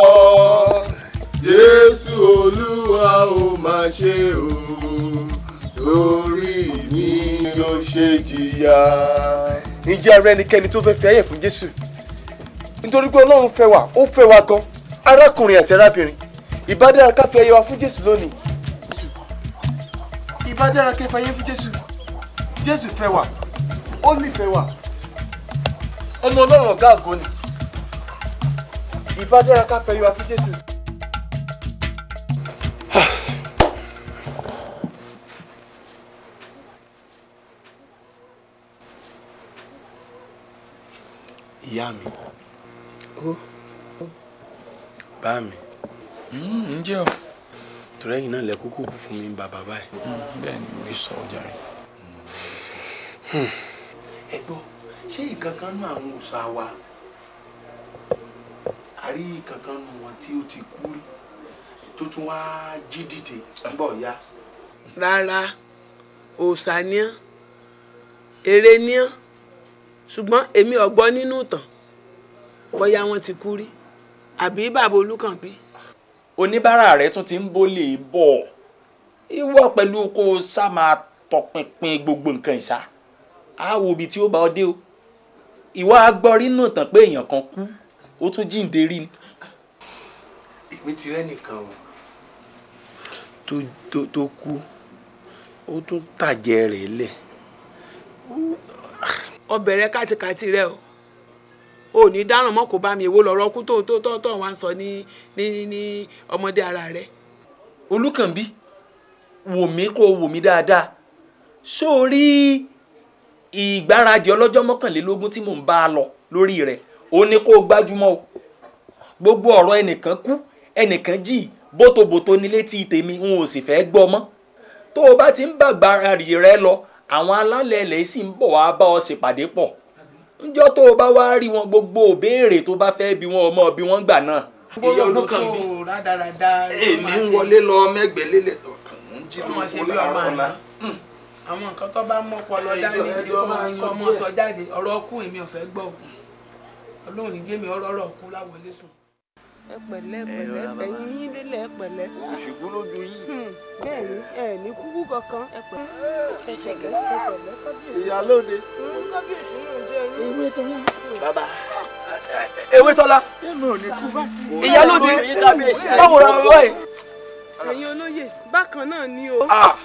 jésù olúwa ó máa ṣe o torí mi ló ṣe jìyà. ǹjẹ́ ara ẹnikẹ́ni tó fẹ́ fi ayé fún jésù nítorí pé ọlọ́run fẹ́ wa ó fẹ́ wa gan arákùnrin àti arábìnrin ìbádára ká fi ayé wa fún jésù lónìí ìbádára ká fi ayé fún jésù jésù fẹ́ wa ó nífẹ̀ẹ́ wa ọmọ ọlọ́run ọ̀gá àgọ́ ni ìbádára ká fi ayé wa fún jésù. ìyá mi bá mi ǹjẹ́ o. torí ẹ̀yin náà lẹ kúkú kú fún mi bàbá báyìí. bẹ́ẹ̀ ni mo sọ ọjà rẹ̀. ẹ gbọ́ ṣé ìkankan nú àwọn òòṣà wa àrí ìkankan nú wọn tí ó ti kú rí tó tún wá jí dìde bọ̀ ya. rárá òòṣà ni án èrè ni án ṣùgbọ́n èmi ò gbọ́ nínú ìtàn bóyá wọ́n ti kú rí àbí bàbá olúkànbí. oníbàárà rẹ tún ti ń bólè bọ̀ ìwọ pẹ̀lú kó o sá máa tọpinpin gbogbo nǹkan ìsá á wo ibi tí ó bá ọ dé o ìwọ agbọ́rí náà tán pé èèyàn kan kú ó tún jíǹde rí ni. èmi ti rẹ́ nìkan o tó tó tó kú ó tún tàjẹ́ rẹ̀ lẹ̀ ọbẹ̀ rẹ kátikàti rẹ o ò ní dáràn mọ́ kó bá mi èwo lọ́rọ́ kú tó tó tó tó wá ń sọ ní ní ní ọmọdé ara rẹ. olùkànbí wò mí kó o wò mí dáadáa sórí ìgbáradì ọlọ́jọ́ mọ́kànlélógún tí mò ń bá a lọ lórí rẹ̀ ó ní kó o gbájúmọ́ o gbogbo ọ̀rọ̀ ẹnìkan kú ẹnìkan jì bótobòto ní létí tèmi n ò sì fẹ́ gbọ́ mọ́ tó o bá ti ń bàgbáradì rẹ lọ àwọn alálẹ̀ ilẹ̀ sì ń bọ̀ wá bá ọ ṣèpàdé pọ̀ njọ́ tó o bá wá rí wọn gbogbo òbéèrè tó bá fẹ́ bí wọn ọmọ bí wọ́n gbà náà. ìyá olùkànbí èmi ń wọlé lọ mẹ́gbẹ̀ẹ́ lélẹ̀ tó ń jí ọmọ ṣe lóko bí ọmọ láàárọ̀ àná la. àwọn nǹkan tó bá mọ́ pọlọ dání ní kọ́ ọmọ sọ jáde ọ̀rọ̀ ọkù èmi ò fẹ́ gbọ́ o ọlọ́run ní jẹ́mi ọ̀rọ̀ ọ̀rọ̀ ọkù láwọlé sùn. ẹ pẹ̀lẹ́ pẹ̀lẹ́ ẹ̀yin yín délé ẹ pẹ̀lẹ́. ìṣubú lójú yín. bẹ́ẹ̀ ni ẹ ní kúkú kankan ẹ pẹ̀lẹ́. ẹ pẹ̀lẹ́ ẹ pẹ̀lẹ́ kábíyèsí. ìyálóde. kábíyèsí náà jẹ́ yín. ewé tó wá. bàbá ewé tọ́lá èmi ò ní kú bá. ìyálóde báwo ra wá ẹ̀. ẹ̀yin olóyè bákan náà ni o.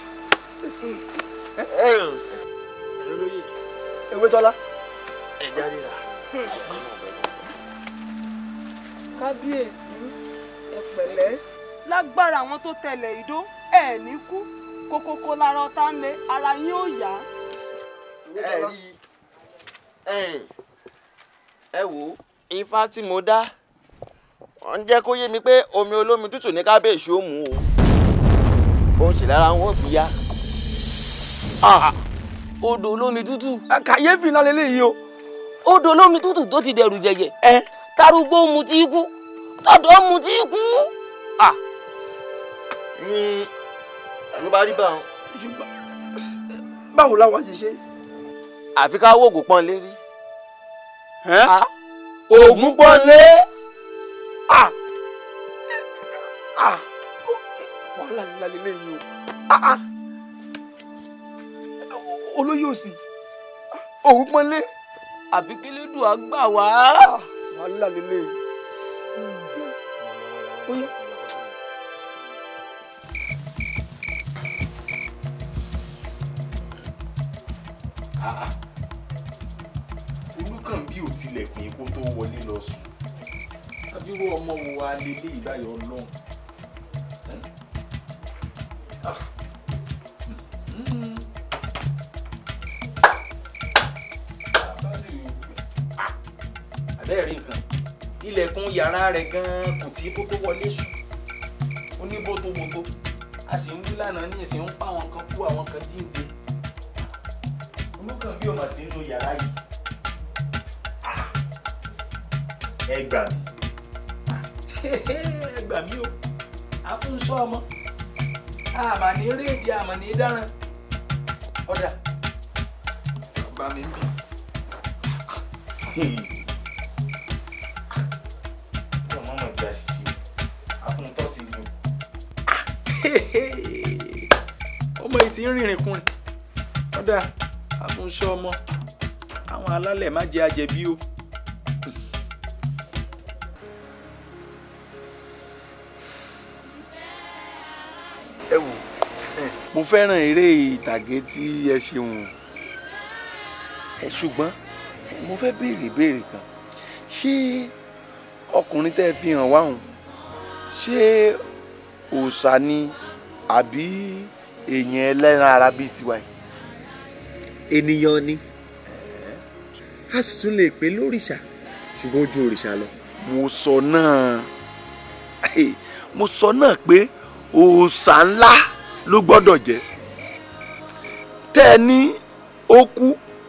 ewé tọ́lá. ẹ jáde rà. kábíyèsí ẹ pẹ̀lẹ́. lágbára àwọn tó tẹlẹ ìdó ẹ ní kú kókókó lára ọ̀tá ń lé ara yín ò yá. ẹ rí ẹ ẹ wò ó ifá tí mo dá wọ́n ń jẹ́ kó yé mi pé omi olómi tútù ní kábíyèsí ó mú o òun sì lára wọn ò fi yá. odò olómi tútù. kàyéfì náà lélẹ́yìí o. odò olómi tútù tó ti dẹrù jẹjẹ. tarúgbó mu tí kú tọ̀dọ̀ mu tí kú. ló bá rí báwọn. báwo la wá ṣe ṣe. àfi ká wó ògùn pọ́n lérí. ògùn pọ́n lé. wàhálà ńlá lélẹ́yìí o olóyè òsì òun pọ́nlé. àfi kí lè dùn àgbà wá. wàhálà lélẹ̀. olùkànbí ò tilẹ̀kùn epo tó wọlé lọ sùn abirú ọmọ wo wa lélẹ́ ìbáyọ̀ ọlọ́run. àbẹ́ẹ̀rí nǹkan ilẹ̀kùn yàrá rẹ̀ gan-an kò tí kó tó wọlé sùn ó ní bótóbótó a sì ń wí lánàá ní ìsìn ń pa àwọn kan kú àwọn kan jíǹde olùkàn bí ọmọ sí inú yàrá yìí ẹ gbà mí ẹ gbà mí o àfúnṣọ ọmọ àmà ní rédíò àmà ní dáràn ọ̀dà bá mi bì ọmọ mọ̀ jẹ́ àṣìṣe àfúntọ́ sí ni o. ọmọ yìí ti ń rìnrìn kùnrin ọ̀dà àfúnṣọ ọmọ àwọn alálẹ̀ má jẹ́ àjẹbí o. ẹ wò mo fẹ́ràn eré ìtàgé tí ẹ ṣeun ẹ ṣùgbọ́n mo fẹ́ béèrè béèrè kan ṣé ọkùnrin tẹ́ ẹ fi hàn wáhùn ṣé òòṣà ni àbí èèyàn ẹlẹ́ran ara bíi tiwa yìí. ènìyàn ni a sì tún lè pè lórìṣà ṣùgbọ́n ó ju òrìṣà lọ. mo sọ náà mo sọ náà pé òòṣà ńlá ló gbọ́dọ̀ jẹ́ tẹ́ ẹ ní ó kú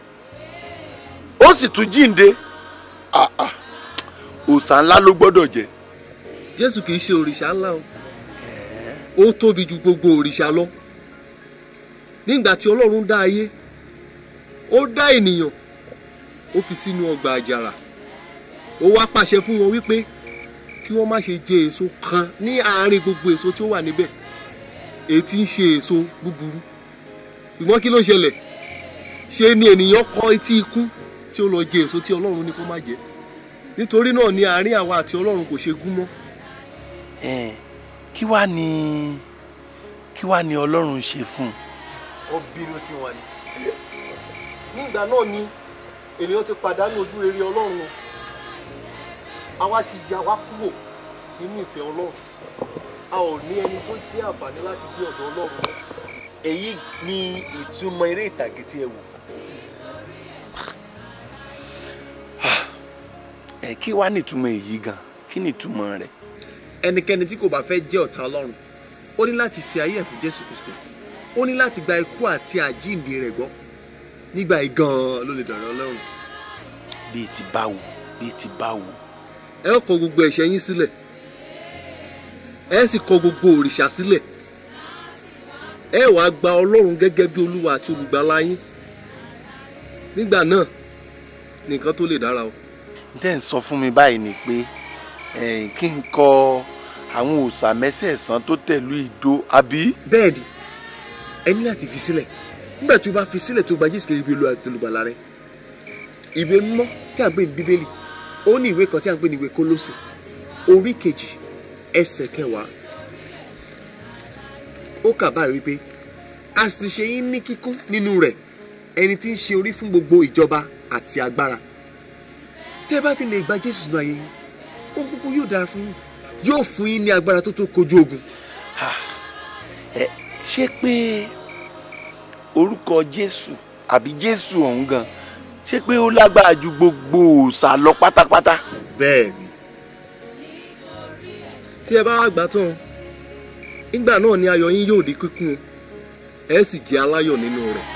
ó sì tún jíǹde ah, ah, òòṣà ńlá ló gbọ́dọ̀ jẹ́. jésù kì í ṣe òrìṣà ńlá o ó tóbi ju gbogbo òrìṣà lọ nígbà tí ọlọ́run dá ayé ó dá ènìyàn ó fi sínú ọgbà àjàrà ó wá pàṣẹ fún wọn wípé kí wọ́n má ṣe jẹ èso kan ní àárín gbogbo èso tí ó wà níbẹ̀ èyí tí ń ṣe èso búburú ṣùgbọ́n kí ló ṣẹlẹ̀ ṣe ni ènìyàn kọ etí ikú tí ó lọ jẹ èso tí ọlọ́run ní kó má jẹ nítorí náà ni àárín àwa àti ọlọ́run kò ṣe gún mọ́. ẹ kí wàá ní kí wàá ní ọlọ́run ṣe fún un. ó bínú sí wọn ni. nígbà náà ni ènìyàn ti pàdánù ojú rere ọlọ́run o àwa ti ya wá kúrò nínú ìfẹ́ ọlọ́run a ò ní ẹni tó jẹ́ àǹfààní láti dé ọ̀dọ̀ ọlọ́run mọ́. èyí ni ìtumọ̀ eré ìtàgé tí ẹ wò. ẹ kí wàá nìtumọ̀ èyí gan kí nìtumọ̀ rẹ̀. ẹnikẹ́ni tí kò bá fẹ́ jẹ́ ọ̀tá ọlọ́run ó ní láti fi ayé ẹ̀ fún jésù kristi ó ní láti gba ikú àti àjíǹde rẹ̀ gbọ́ nígbà yìí gan-an ló lè dọ̀rọ̀ ọlọ́run. bíi ti báwo bíi ti báwo. ẹ ó kọ gbogbo ẹ̀ṣẹ̀ yín sílẹ̀ ẹ sì kọ gbogbo òrìṣà sílẹ̀ ẹ wàá gba ọlọ́run gẹ́gẹ́ bí olúwa àti olùgbàlà yín nígbà náà nìkan tó lè dára o. tẹ́ ń sọ fún mi báyìí ni pé kí n kọ àwọn òòṣà mẹ́sẹ̀ẹ̀sán tó tẹ̀lú ìdó àbí. bẹ́ẹ̀ni ẹ ní láti fi sílẹ̀ nígbà tí o bá fi sílẹ̀ tó gba jésù kejì bí olúwa àti olùgbàlà rẹ ìwé mímọ́ tí a ń pè ní bíbélì ó ní ìwé kan tí a ń pè ní ìwé kólósè orí kejì ẹsẹ̀ kẹwàá ó kà báyìí wípé a sì ti ṣe yín ní kíkún nínú rẹ̀ ẹni tí ń ṣe orí fún gbogbo ìjọba àti agbára tẹ́ ẹ bá ti lè gba jésù nínú ayé yín ohun gbogbo yóò dára fún yín yóò fún yín ní agbára tó tó kojú ogun. ẹ ṣé pé orúkọ jésù àbí jésù ọ̀hún gan ṣé pé ó lágbára ju gbogbo òòṣà lọ pátápátá. bẹ́ẹ̀ni tí ẹ bá wá gbà tán nígbà náà ni ayọ̀ yín yóò di kíkún ẹ sì jẹ́ aláyọ̀ nínú rẹ̀.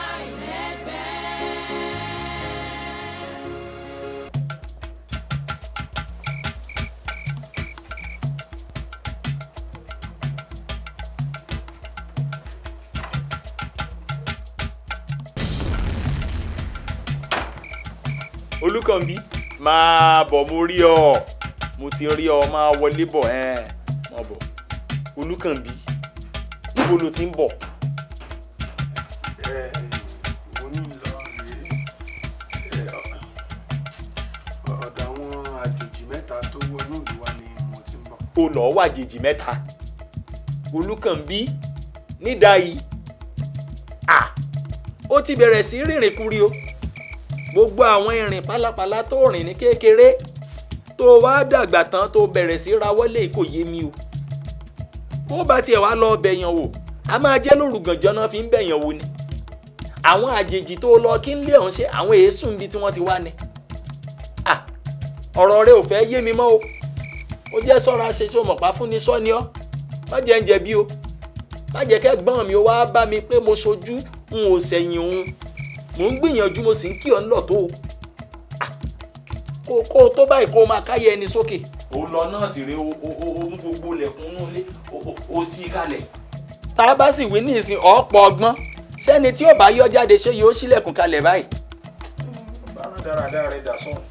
olùkànbí máa bọ̀ mo rí ọ mo ti rí ọ máa wọlé bọ̀ ẹ́ máa bọ̀ olùkànbí níbo ló ti ń bọ̀. mo ní lọ rèé ọ̀dọ̀ àwọn àjòjì mẹ́ta tó wọnú ìlú wa ni mo ti ń bọ̀. o lọ́ọ́ wà jèjì mẹ́ta olùkànbí nídàáyí à ó ti bẹ̀rẹ̀ sí rìnrìn kúri o gbogbo àwọn ìrìn pálapàla tó rìn ní kékeré tó wá dàgbà tán tó bẹ̀rẹ̀ sí rawọ́lé kò yé mi o bó bá tiẹ̀ wá lọ bẹ̀yàn wò a máa jẹ́ lórúgànjọ́ náà fi ń bẹ̀yàn wò ni àwọn àjèjì tó lọ kí ń lé ọ̀hún ṣe àwọn èésù níbi tí wọ́n ti wá ni à ọ̀rọ̀ rẹ ò fẹ́ yé mi mọ́ o ó jẹ́ sọ́ra ṣe ṣe mọ̀pá fún ni sọ́ni ọ́ má jẹ́ ń jẹ̀bi o má jẹ́ kẹ́gbọ́n mi ó wá bá mi pé mo ṣojú n ò sẹ̀yìn òun mò ń gbìyànjú mo sì ń kí ọ ń lọ tó o kó kó o tó báyìí kó o máa káyẹ ẹni sókè. ó lọ náà sì rè o mú gbogbo ilẹ̀kùn inú ilé o sí kalẹ̀. tá a bá sì wí ní ìsìn ọ̀pọ̀ ọgbọ́n sẹ́ni tí ó bá yọ jáde ṣé yóò ṣílẹ̀kùn kalẹ̀ báyìí. bára dáradára rẹ dà sọ́run.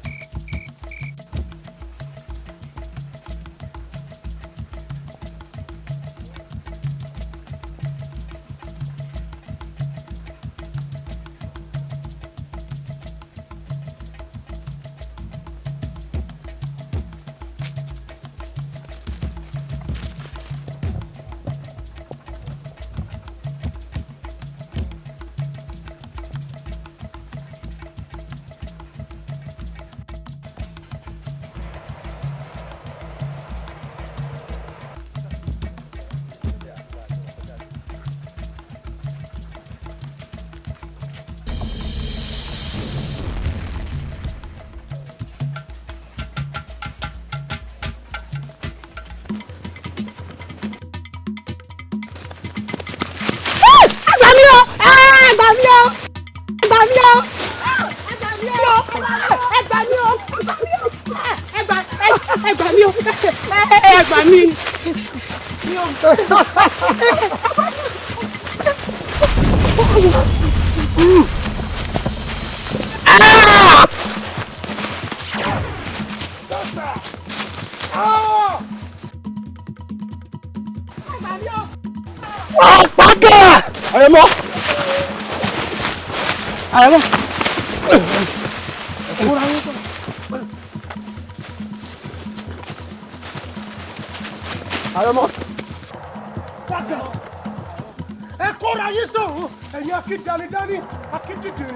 Ẹgbà mi o! Ẹgbà mi o! Ẹgbà mi o! Ẹgbà mi o! Ẹgbà mi o! Ẹgbà ẹgbà mi o! Ẹgbà mi. Ọ̀pákà! Àrẹ̀mọ! Àrẹ̀mọ! Àrẹ̀mọ. Padà. Ẹ kóra yín sọ̀rọ̀ ẹ̀yin akídanidání akídìdìrì.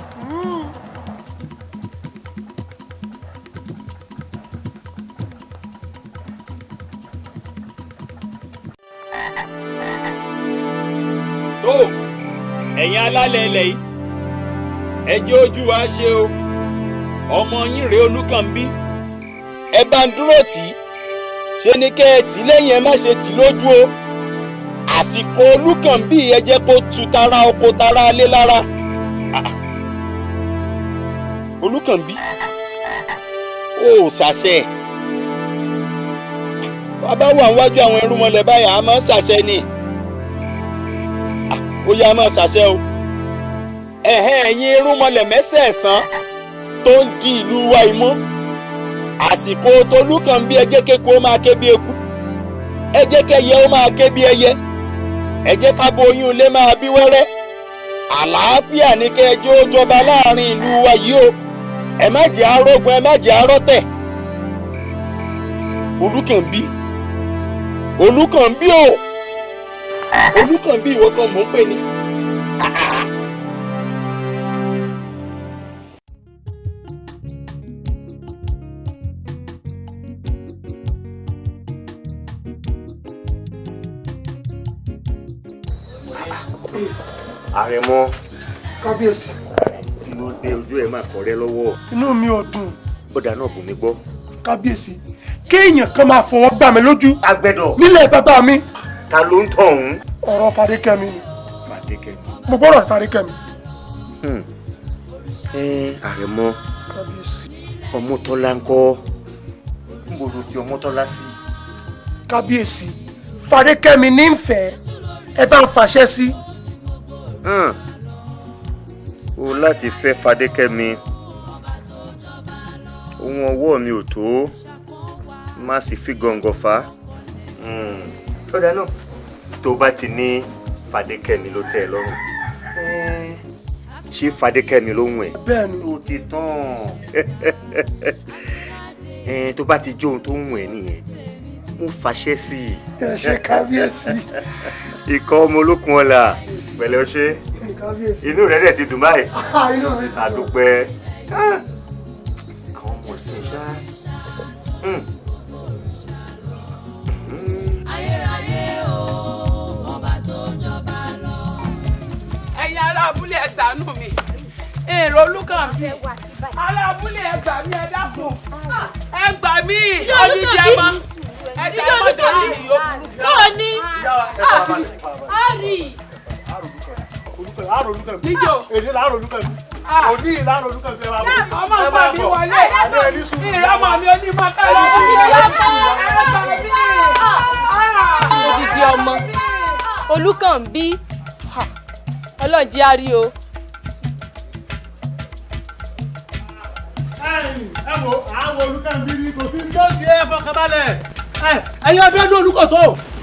tó ẹ̀yin alálẹ̀ ilẹ̀ yìí ẹ jẹ́ ojú wa ṣe o ọmọ yín rèé olúkànbí ẹ bá ń dúró tì í ṣe ni kẹ́ ẹ tì í lẹ́yìn ẹ má ṣe tì í lójú o àsìkò olúkànbí ẹ jẹ́ kó tu tara oko tara lé lára Ah. olúkànbí ó ṣàṣẹ bàbá wà níwájú àwọn irúnmọlẹ̀ báyà á máa ń ṣàṣẹ ni ó yá máa ṣàṣẹ o ẹ̀hẹ́ ẹ̀yin irúnmọlẹ̀ mẹ́sẹ̀ẹ̀sán tó ń di ìlú wa imú àsìkò tolúkànbí ẹ jẹ́ kéku ó máa ké bí eku ẹ jẹ́ kẹ́yẹ ó máa ké bí ẹyẹ ẹ jẹ́ kábo oyún ilé máa bí wẹ́rẹ́ àlàáfíà ní kẹjọ ó jọba láàrin ìlú wa yìí o ẹ má jẹ́ arógun ẹ má jẹ́ arọ́tẹ̀ olúkànbí olúkànbí o olúkànbí ìwọ kan mò ń pè ní. àrẹ̀mọ kábíyèsí kí ló dé ojú ẹ̀ máa kọ̀rẹ́ lọ́wọ́ inú mi ò dùn bọ́dà náà bù mí gbọ́ kábíyèsí kéèyàn kan máa fọwọ́ gbà mí lójú. agbẹ́dọ̀. nílẹ̀ bàbá mi. ta ló ń tọ̀ ọ̀hún. ọ̀rọ̀ fadékẹ́mi ni fàdékẹ́mi. mo gbọ́dọ̀ fadékẹ́mi. ẹ àrẹ̀mọ ọmọtọ́lá ń kọ́ ń bò ló fi ọmọtọ́lá sí. kábíyèsí fadékẹ́mi ní ń fẹ́ ẹ bá ń fàṣẹ sí. Hmm. o láti fẹ́ fadékẹ́mi ohun ọwọ́ mi ò tó má sì fi gọ̀ǹgọ̀ fà á. tọ́jà náà tó bá ti ní fadékẹ́mi ló tẹ́ ẹ lọ́rùn ṣé fadékẹ́mi ló ń wẹ̀. bẹ́ẹ̀ni. ó ti tán Eh, tó bá ti jó ohun tó ń wẹ̀ nìyẹn mo fàṣẹ sí i. ẹ ṣe kábíyèsí. ikọ̀ ọmọ olókun ọ̀la pẹ̀lẹ́ ọṣẹ́ kábíyèsí. inú rẹ̀ dẹ̀ ti dùn báyìí. inú mi ti dùn. àdùpẹ́ Ah, àwọn ọmọ ọ̀sìn ṣá. Hmm. ẹ̀yin ará abúlé ẹ ṣàánú mi èrò olúkàn mi ará abúlé ẹ gbà mí ẹ dákun ẹ gbà mí odidi ẹ mọ ẹ ṣàánú torí mi yóò burú. Yóò ní. Ari. Níjó. èdè láàrọ̀ olúkẹ̀mí òní ìlànà olúkẹ̀mí ẹ máa bọ̀. ọmọ ọmọ mi wọlé ìrọmọ mi onímọ̀ káyọ̀ Odidi ọmọ Olúkànbí ọlọ́ọ̀jẹ́ á rí o. ẹ wo àwọn olúkẹ̀mí rí kò sí tó ṣe é fọkànbalẹ̀ ẹ̀yin ọdún ẹdún olùkọ̀tọ̀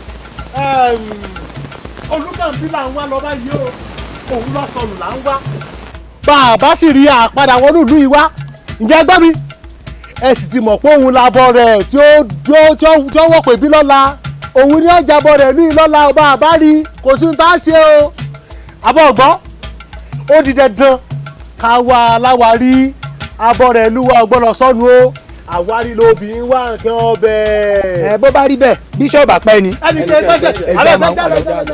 olúkẹ̀mí là ń wá lọ báyìí o òun lọ sọnù là ń wá. bá a bá sì rí àpadà wọnú ìlú yìí wá ǹjẹ́ gbọ́ mi ẹ sì ti mọ̀ pé òun labọ̀ rẹ̀ tí ó tí ó tí ó wọ̀ pé bí lọ́la òun ní ọjàbọ̀ rẹ̀ ní ìlọ́la ọba àbá rí kò sí ní tá a ṣe o àbọ̀ ọ̀gbọ́n ó di dandan ká wá aláwárí abọ́ rẹ̀ lúwa ọgbọ́n sọ́nu o àwárí lóbìnrin wá nǹkan ọbẹ̀. ẹ bó bá rí bẹ́ẹ̀ bíṣọ̀bù àpẹ́ ni. ẹnì kejì ṣẹ̀ṣẹ̀ alẹ́ fẹ́ jáde jáde.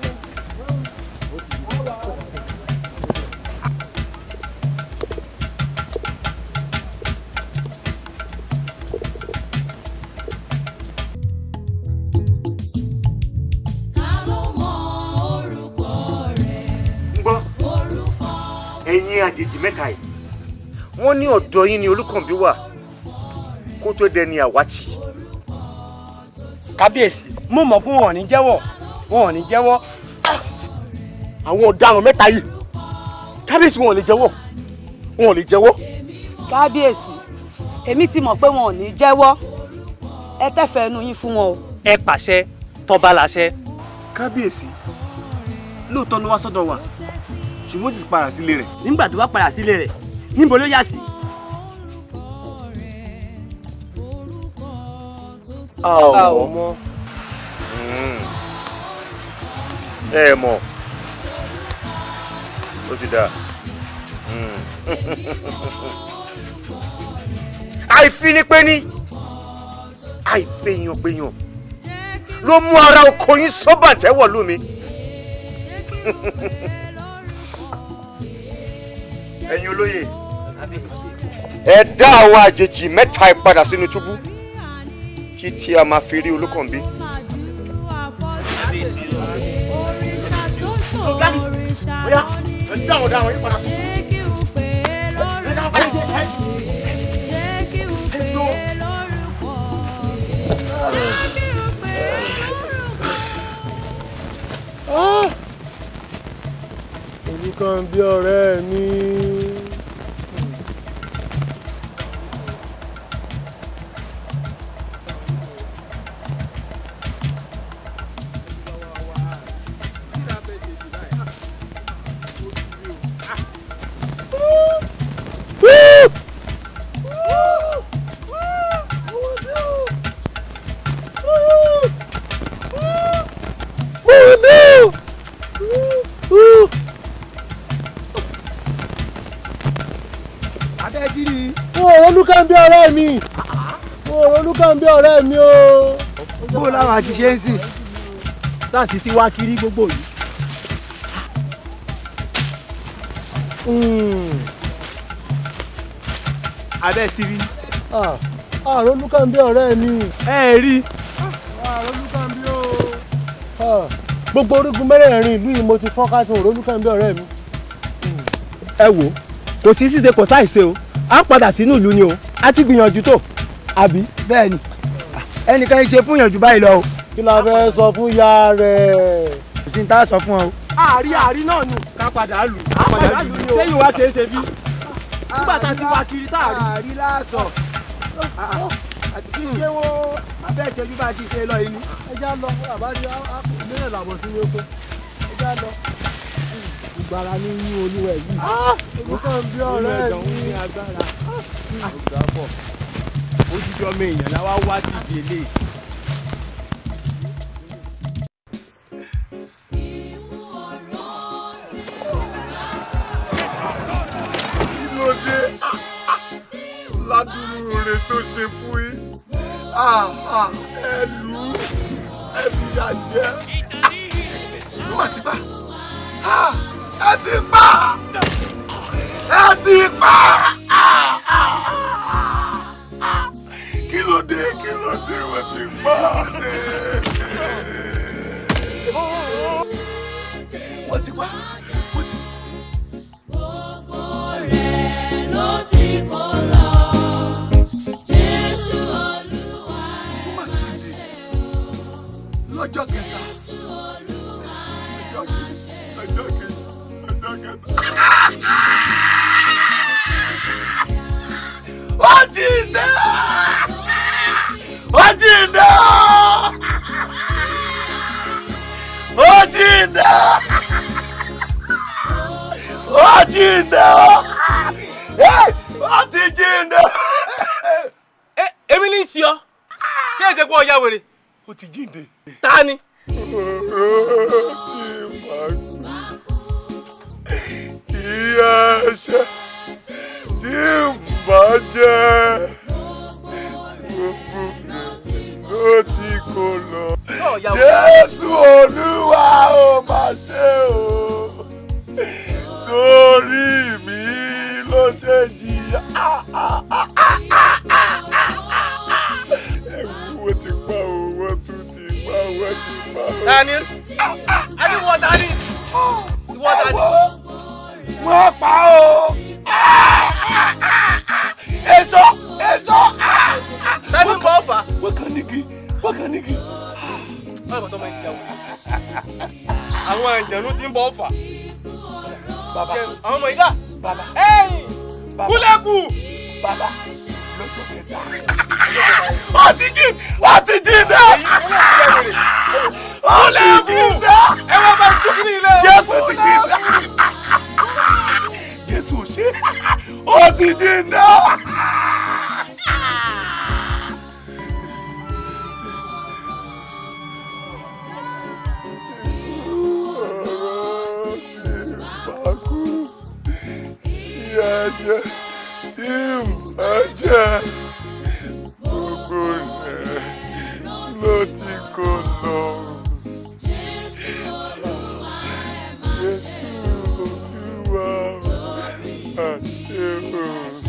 gbọ́ ẹ̀yin àjèjì mẹ́ta yìí wọ́n ní ọ̀dọ̀ yín ni olúkànbí wà kó tó dẹni àwátì. kábíyèsí mo mọ̀ pé wọn ò ní jẹ́wọ́ wọn ò ní jẹ́wọ́. àwọn ọ̀daràn mẹ́ta yìí kábíyèsí wọn ò lè jẹ́wọ́ wọn ò lè jẹ́wọ́. kábíyèsí èmi ti mọ̀ pé wọn ò ní jẹ́wọ́ ẹ tẹ́fẹ̀ẹ́ nu yín fún wọn o. ẹ pàṣẹ tọba láṣẹ. kábíyèsí lóòótọ́ ló wá sọ́dọ̀ wa ṣùgbọ́n ó sì padà sílé rẹ̀. nígbà tó bá padà sílé rẹ̀ níbo ló yà sí. a ò mọ̀ ẹ mọ̀ ó ti dáa. àìfinipéni àìfẹ̀yànpéyàn ló mú ara oko yín sọ́bàtẹ́wọ̀ lú mi. ẹ̀yin olóye ẹ dá àwọn àjèjì mẹ́ta ẹ padà sínú túbú títí a máa fi rí olókànbí. bóyá ẹ dá àwọn ọ̀daràn yìí padà sí. Olúkànbí ọ̀rẹ́ mi. abẹ́jìrì. Mo ò Olúkànbí ọ̀rẹ́ mi. Mo ò Olúkànbí ọ̀rẹ́ mi o. bó làwọn àti ṣe ń sìn láti ti wá kiri gbogbo yìí. Mm. abẹ́ ti rí. Ah, àrùn olúkànbí ọ̀rẹ́ mi. ẹ rí. àrùn olúkànbí o. gbogbo orígun mẹ́rẹ̀ẹ̀rin ìlú yìí mo ti fọ́n sí òrò olúkànbí ọ̀rẹ́ mi. ẹ wò kò sí ṣíṣe kò sáìṣe o à ń padà sínú ìlú ni o a ti gbìyànjú tó àbí. bẹ́ẹ̀ ni ẹnìkan yìí ṣe fún yànjú báyìí lọ o. kí la fẹ́ sọ fún ya rẹ̀. kò sí ní tá a sọ fún ọ o. àárí àárí náà nù ká padà lù ká padà lù ni o sẹ́yìn wá ṣeé ṣe bí. nígbà tá a ti wá kiri tá a rí. àárí lásán àti kí n ṣe wo abẹ́ ìṣẹ́jú bá ti ṣe lọ yìí ni. ẹ já lọ àbájá ìbílẹ̀ làbọ̀ sí ní oko ẹ já lọ. ìgbára ní yín olúwẹ̀ yìí. olúkànbí ọ̀rẹ́ mi. ní agbára. ọ̀gá bọ̀ ojújọ́ mi èèyàn náà wá wá sí ibi eléyìí. kí ló dé ládùúrú rẹ tó ṣe fún yín ẹ lù ú ẹ fìyà jẹ wọ́n ti bá ẹ ti pa ẹ ti pa kí ló dé kí ló dé wọ́n ti pa wọ́n ti pa wọ́n ti ló ti kó lọ. Jésù Olúwa ẹ má ṣe o. lọ́jọ́ kẹta Jésù Olúwa ẹ ọjọ́ má kejì ṣe o. ọjọ́ kejì ọjọ́ kẹta. ó jí iná ó jí iná ó jí iná ó jí iná ó ti jí iná. èmi ní í sí ọ ṣé èsè pé ọya wèrè. ó ti jíǹde. ta ni. ìyá ẹ̀ṣẹ̀ tí ń bá jẹ́ gbogbo ló ti kó lọ. Jésù Olúwa ó máa ṣe o torí mi ló ṣe jìyà. Ẹ̀wù wo ti pa owó tún ti pa owó ti pa. Dani. Ani wọ Dani. Ìwọ Dani. Wọ́n pa o. Èso èso. Dani bọ̀ fà. Wákàníkì wákàníkì. Báwo tọ́ ma ń jẹun? Àwọn àjẹ̀nú ti ń bọ̀ fà. Bàbá. Àwọn ọmọ ìdá. Bàbá. Ẹ̀yìn. Kúlẹ̀kù. Bàbá. Lọ́jọ́ kẹta. Wọ́n ti jí wọ́n ti jí náà. Wọ́n ti jí náà. Ẹ wá bá tó kí ni ilé. Jésù ti jí náà. Jésù ṣe. Ó ti jí náà. Ẹ̀jẹ̀ tí mà jẹ́ gbogbo rẹ̀ ló ti kó lọ. Jésù Olúwa àṣẹ o.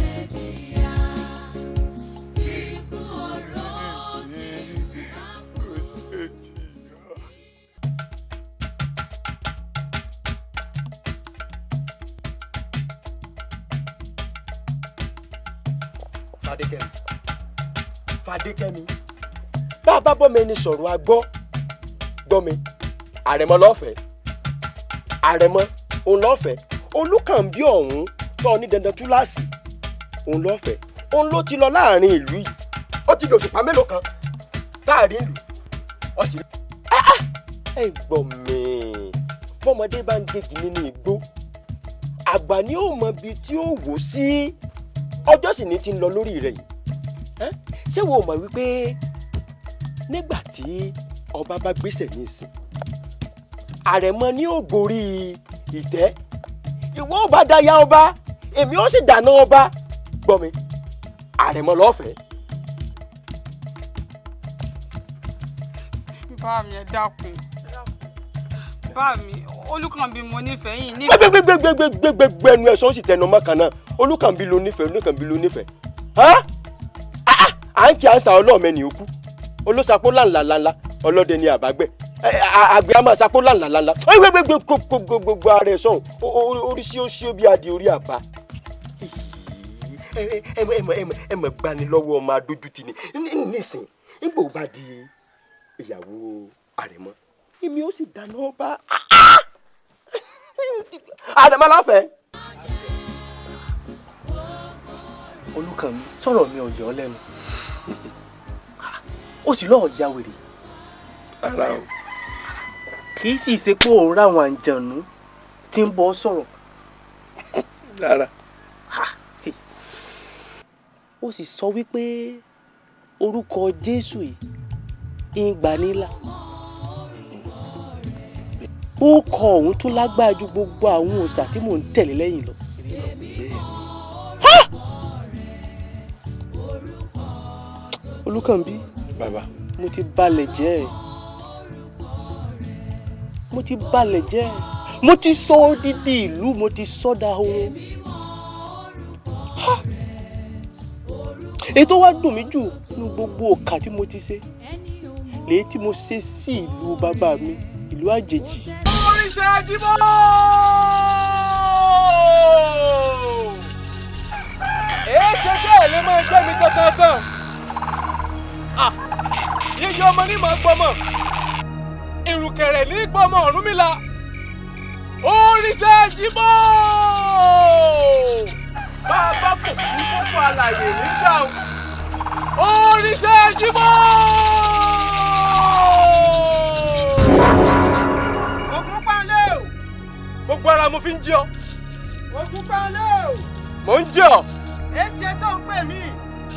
fadékẹ́mi fadékẹ́mi bá a bá bọ́ mi ẹni sọ̀rọ̀ a gbọ́ gbọ́ mi àrẹ̀mọ lọ́fẹ̀ẹ́ àrẹ̀mọ òun lọ́fẹ̀ẹ́ olùkànbí ọ̀hún tọ́ ní dandan túláàsì òun lọ́fẹ̀ẹ́ òun ló ti lọ láàrin ìlú yìí ó ti lò òṣùpá mélòó kan láàrin ìlú ó sì rí. ẹ gbọ́ mi bọ́mọdé bá ń gégi nínú igbó àgbà ni ó mọ ibi tí ó wò sí ọjọ́ sì ní ti ń lọ lórí rẹ̀ yìí Ẹ́, ṣé wo mọ̀ wípé nígbà tí ọba bá gbéṣẹ̀ ní ìsìn àrẹ̀mọ ni ó gorí ìtẹ́ ìwọ ọba dáyà ọba èmi ó sì dáná ọba gbọ́ mi àrẹ̀mọ lọ́fẹ̀ẹ́. bá mi ẹ dákun bá mi olùkànbí mo nífẹ̀ẹ́ yìí nífẹ̀ẹ́. gbẹgbẹgbẹgbẹgbẹgbẹ ẹnu ẹ sọ ó sì tẹnu ọmọ kan náà olùkànbí ló nífẹ̀ẹ́ olùkànbí ló nífẹ̀ẹ́ hàn? Ah, ah, à ń kí àṣà ọlọ́ọ̀mẹ́ni òkú olóṣàpó làǹlàǹlà ọlọ́dẹ ni àbágbẹ́ Ẹ, à- àgbẹ̀ a máa ṣàpó làǹlàǹlà gbogbo gbogbo ara ẹ̀ sọ̀hún O- o- orí sí ó sí ó bí adìẹ orí àbá ẹ ẹ ẹ ẹ ẹ ẹ mọ̀ gbani lọ́wọ́ ọmọ adójútì ni Ní- nísìnyí nígbà ó bá di ìyàwó àrẹ̀mọ èmi ó sì dáná ọba àrẹ̀mọ láfẹ̀ẹ́. olùkànmí sọ̀rọ̀ mi ò yọ ọ́ lẹ́nu ó sì lọ́ọ̀ ya wèrè rárá o kì í sì ṣe pé òun ráwọn àǹjànú tí ń bọ́ sọ̀rọ̀ rárá ó sì sọ wípé orúkọ jésù yìí ń gbanilà ó kọ òun tún lágbára ju gbogbo àwọn òòṣà tí mò ń tẹ̀lé lẹ́yìn lọ. Ha! olùkànbí bàbá mo ti balẹ̀ jẹ́ ẹ̀ mo ti balẹ̀ jẹ́ ẹ̀ mo ti sọ odidi ìlú mo ti sọ́dà ohun Ha! èyí tó wá dùn mí jù ní gbogbo òkà tí mo ti ṣe lèyí tí mo ṣe sí ìlú bàbá mi ìlú àjèjì. oríṣẹ́ ajíbọ́. èé ṣe kí ẹ̀ lè máa jẹ́ mi kankan. yíyọ ọmọ ní màá gbọmọ ìrùkẹ̀rẹ̀ ní gbọmọ Ọ̀rúnmìlà oríṣẹ́ ajíbọ́. bàbá kò kú fọ́fọ́ àlàyé nígbà oríṣẹ́ ajíbọ́. Ògún pálẹ̀ o. gbogbo ara mo fi ń jí ọ Ògún pálẹ̀ o. mò ń jí ọ. Èsì tó ń pè mí.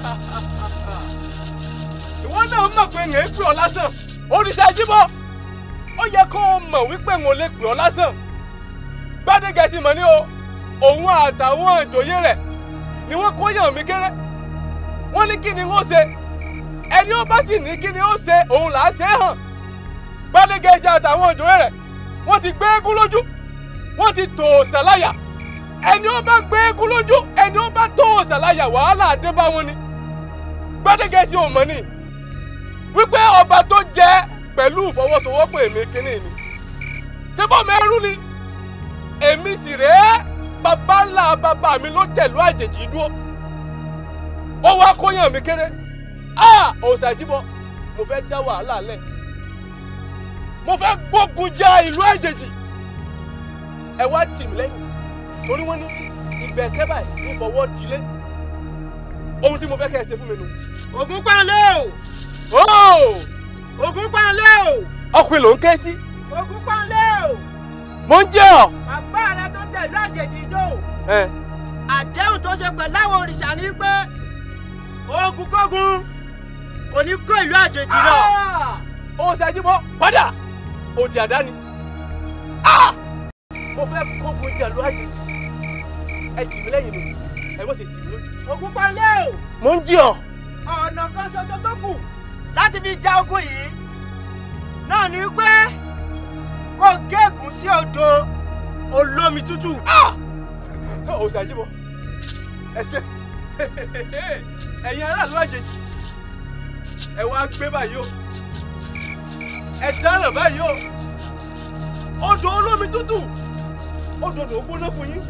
ìwọ náà mọ̀ pé ń pè ọ́ lásán oríṣẹ́ jíbọ́ ó yẹ kó o mọ̀ wípé ń lè pè ọ́ lásán gbádégẹ̀sì mọ̀ ní o òun àtàwọn ìjòyè rẹ̀ ni wọ́n kó yàn mí kéré wọ́n ní kí ni wọ́n ṣe ẹni ó bá sì ní kí ni ó ṣe òun là á ṣe é hàn gbádégẹ̀sì àtàwọn ìjòyè rẹ̀ wọ́n ti gbé eégún lójú wọ́n ti tò ṣàláyà ẹni ó bá gbé eégún lójú ẹni ó bá tò ṣàláyà wàhálà dé bá wọn ni gbádégẹ̀sì ò mọ̀ ni wípé ọba tó jẹ pẹ̀lú ìfọwọ́sowọ́pọ̀ èmi kínní ni ṣébọ̀ mẹ́rú ni èmi sì rèé bàbá ńlá bàbá mi ló tẹ̀lú àjèjì dúró ó wá kóyàn mi kéré a òsàjìbọ mo fẹ́ dá wàhálà lẹ̀ mo fẹ́ gbógun ja ìlú àjèjì ẹ wá tì mí lẹ́yìn torí wọ́n ní ìgbẹ́kẹ́ báyìí ní fọwọ́ tilé ohun tí mo fẹ́ kẹ́ ẹ ṣe fún mi nù. Ògún pálẹ̀ o. Ó! Ògún pálẹ̀ o. ọkùnrin ló ń ké sí. Ògún pálẹ̀ o. mo ń jẹ́ ọ. Bàbá rẹ tó tẹ̀lé àjèjì dò. ẹ Àdéhùn tó ṣe pẹ̀lú àwọn òrìṣà ní pé ogun kógun kò ní kó ìlú àjèjì lọ. ó ṣàjìbọ padà òdì àdáni. Ah! mo fẹ́ kógun jàlú àjèjì ẹ tì mí lẹ́yìn mi ẹ mọ̀ sí tì mí lójú. Ògún pálẹ̀ o. mo ń jí ọ. ọ̀nà kan ṣoṣo tó kù láti fi ja ogun yìí náà ni pé kó gégùn sí odò olómi tútù. ó ṣàjìbọ ẹ ṣe ẹ̀yin aráàlú àjèjì ẹ wá gbé báyìí o ẹ dáràn báyìí o odò olómi tútù odò tó gbóná fún yín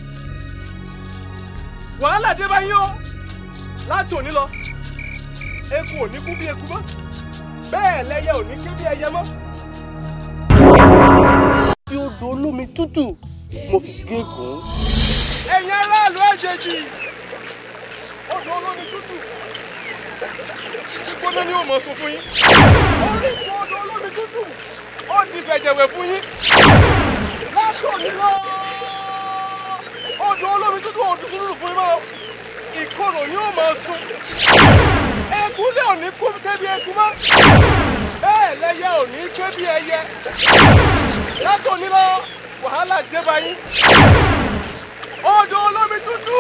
wàhálà dé báyìí o láti òní lọ eku ò ní kú bí eku mọ́ bẹ́ẹ̀ lẹ́yẹ ò ní ké bí ẹyẹ mọ́. bí odò olómi tútù mo fi gégùn. ẹ̀yin aráàlú àjèjì odò olómi tútù gbígbóná ni ó mọ̀ sún fún yín orísun odò olómi tútù ó di fẹ̀jẹ̀wẹ̀ fún yín láti òní lọ odò olómi tútù ò dúdú fún yín mọ́ ìkorò yóò máa sun eku lé òní kú kébi eku mọ́ bẹ́ẹ̀ lẹ́yẹ òní kébi ẹyẹ látòní lọ wàhálà dé bá yín odò olómi tútù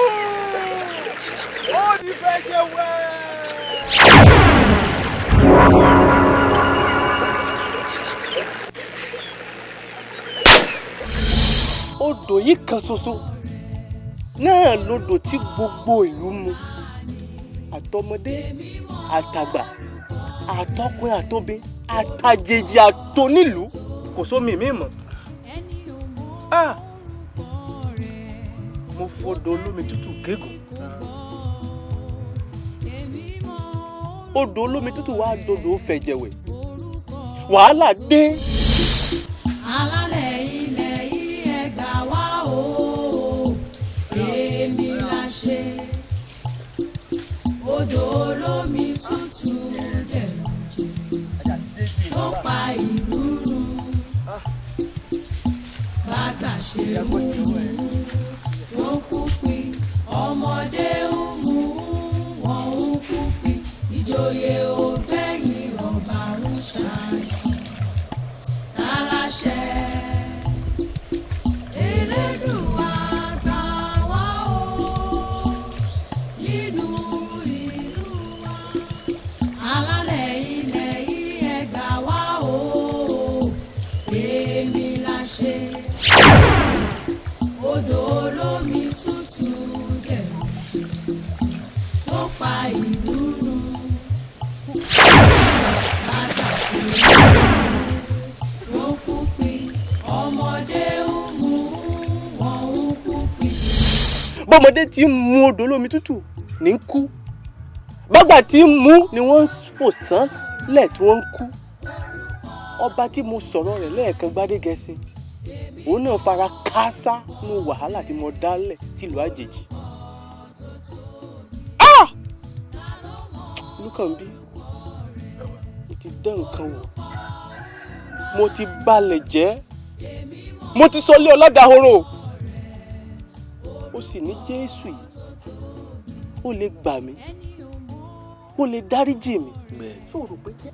ó di fẹ̀jẹ̀ wẹ̀. odò yìí kan ṣoṣo náà lodò tí gbogbo ìlú mu àtọmọdé àtàgbà àtọkùnrin àtobẹ àtàjèjì àtonílùú kò sómi mi mọ́ Ah! mo fọdọ olómi tútù gégùn odò olómi tútù wàá dodò fẹ̀jẹ̀wẹ̀ wàhálà dé. alálẹ̀ ilẹ̀ yìí ẹ gbà wá o èmi la ṣe odò olómi tútù dẹ̀rù jẹ́ tó pa ìlú run bàgbà ṣe mú wọn kú pin ọmọdé ń mú wọn ń kú pin ìjòyè ògbẹ́yìn ọba ń ṣàìsàn aláṣẹ Elédùà gbà wá o nínú ìlú wa alálẹ̀ ilẹ̀ yìí ẹ gbà wá o èmi la ṣe odò olómi tútù dẹ̀rù tó pa ìlú run bàgbà ṣe wọ́n kú pin ọmọdé ń mú wọn ń kú pin. bọ́mọdé tí ń mu odò olómi tútù ní ń kú bàgbà tí ń mu ni wọ́n ń fò sán lẹ̀ tí wọ́n ń kú ọba tí mo sọ̀rọ̀ rẹ̀ lẹ́ẹ̀kan gbádégẹṣin òun náà fara káásá nínú wàhálà tí mo dálẹ̀ sílùú àjèjì. Ah! Olúkànbí mo ti dán nǹkan wò mo ti balẹ̀ jẹ́ mo ti sọ lé ọlọ́dàhoro ó sì ní jésù yìí ó lè gbà mí ó lè dáríjì mi ṣó o rò pé jẹ́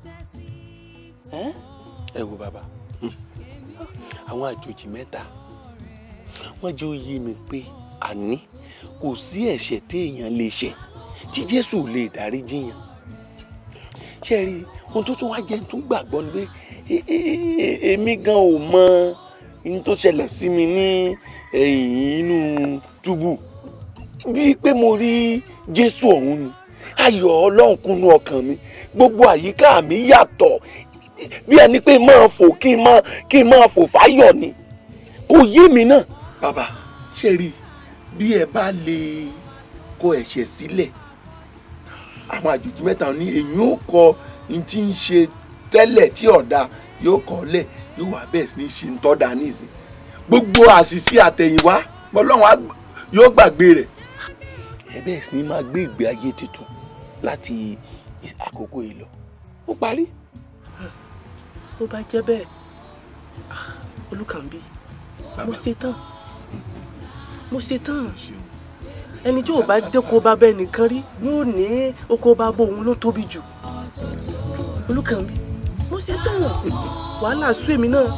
ẹ́ ẹ wo bàbá àwọn àjòjì mẹ́ta wọ́n jẹ́ òye mi pé àní kò sí ẹ̀ṣẹ̀ téèyàn lè ṣẹ̀ tí jésù ò lè dáríjì yàn ṣe rí ohun tó tún wá jẹ́ tó gbàgbọ́ ni pé e- e- e- èmi gan ò mọ ohun tó ṣẹlẹ̀ sí mi ní ẹ̀yìn inú túbú bíi pé mo rí jésù ọ̀hún ni ayọ̀ ọlọ́run kúnnú ọkàn mi gbogbo àyíká mi yàtọ̀ bí ẹni pé máa fò kí n máa kí n máa fò fáyọ̀ ni kò yé mi náà. bàbá ṣe rí i bí ẹ bá lè kọ ẹ̀ṣẹ̀ sílẹ̀ àwọn àjòjì mẹ́ta ní èyí ó kọ ní tí ń ṣe tẹ́lẹ̀ tí ọ̀dà yóò kọ́ lẹ̀ yóò wá bẹ́ẹ̀ sí ní ṣe ń tọ́da nísìn gbogbo àṣìṣe àtẹ̀yìnwá ọlọ́run á gbà- yóò gbàgbé rẹ̀ ẹ bẹ́ẹ̀ sì ni máa gbé ìgbé ayé tuntun láti àkókò yìí lọ ó parí. bó bá jẹ́ bẹ́ẹ̀ ah, olùkànbí mo ṣe tán mo ṣe tán ẹni tí ò bá dẹ́ko bá bẹ́ẹ̀ nìkan rí yóò ní oko bá bó òun ló tóbi jù olùkànbí mo ṣe tán wàhálà sú èmi náà.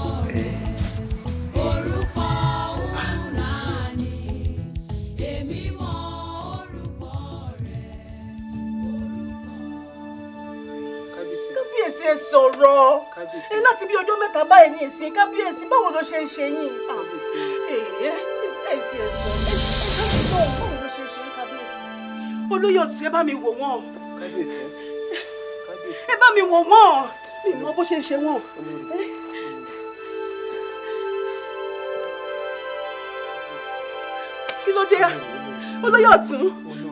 kábíyèsí ẹ sọ̀rọ̀ ẹ láti bí ọjọ́ mẹ́ta báyìí ní ìsìn kábíyèsí báwo ló ṣe ń ṣe yín. ẹ ẹ ti ẹ sọ ẹ sọ báwo ló ṣe ń ṣe yín kábíyèsí. olóyè ọ̀sùn ẹ bá mi wò wọ́n. ẹ bá mi wò wọ́n mi mọ bó ṣe ń ṣe wọ́n. kí ló dé olóyè ọ̀tún.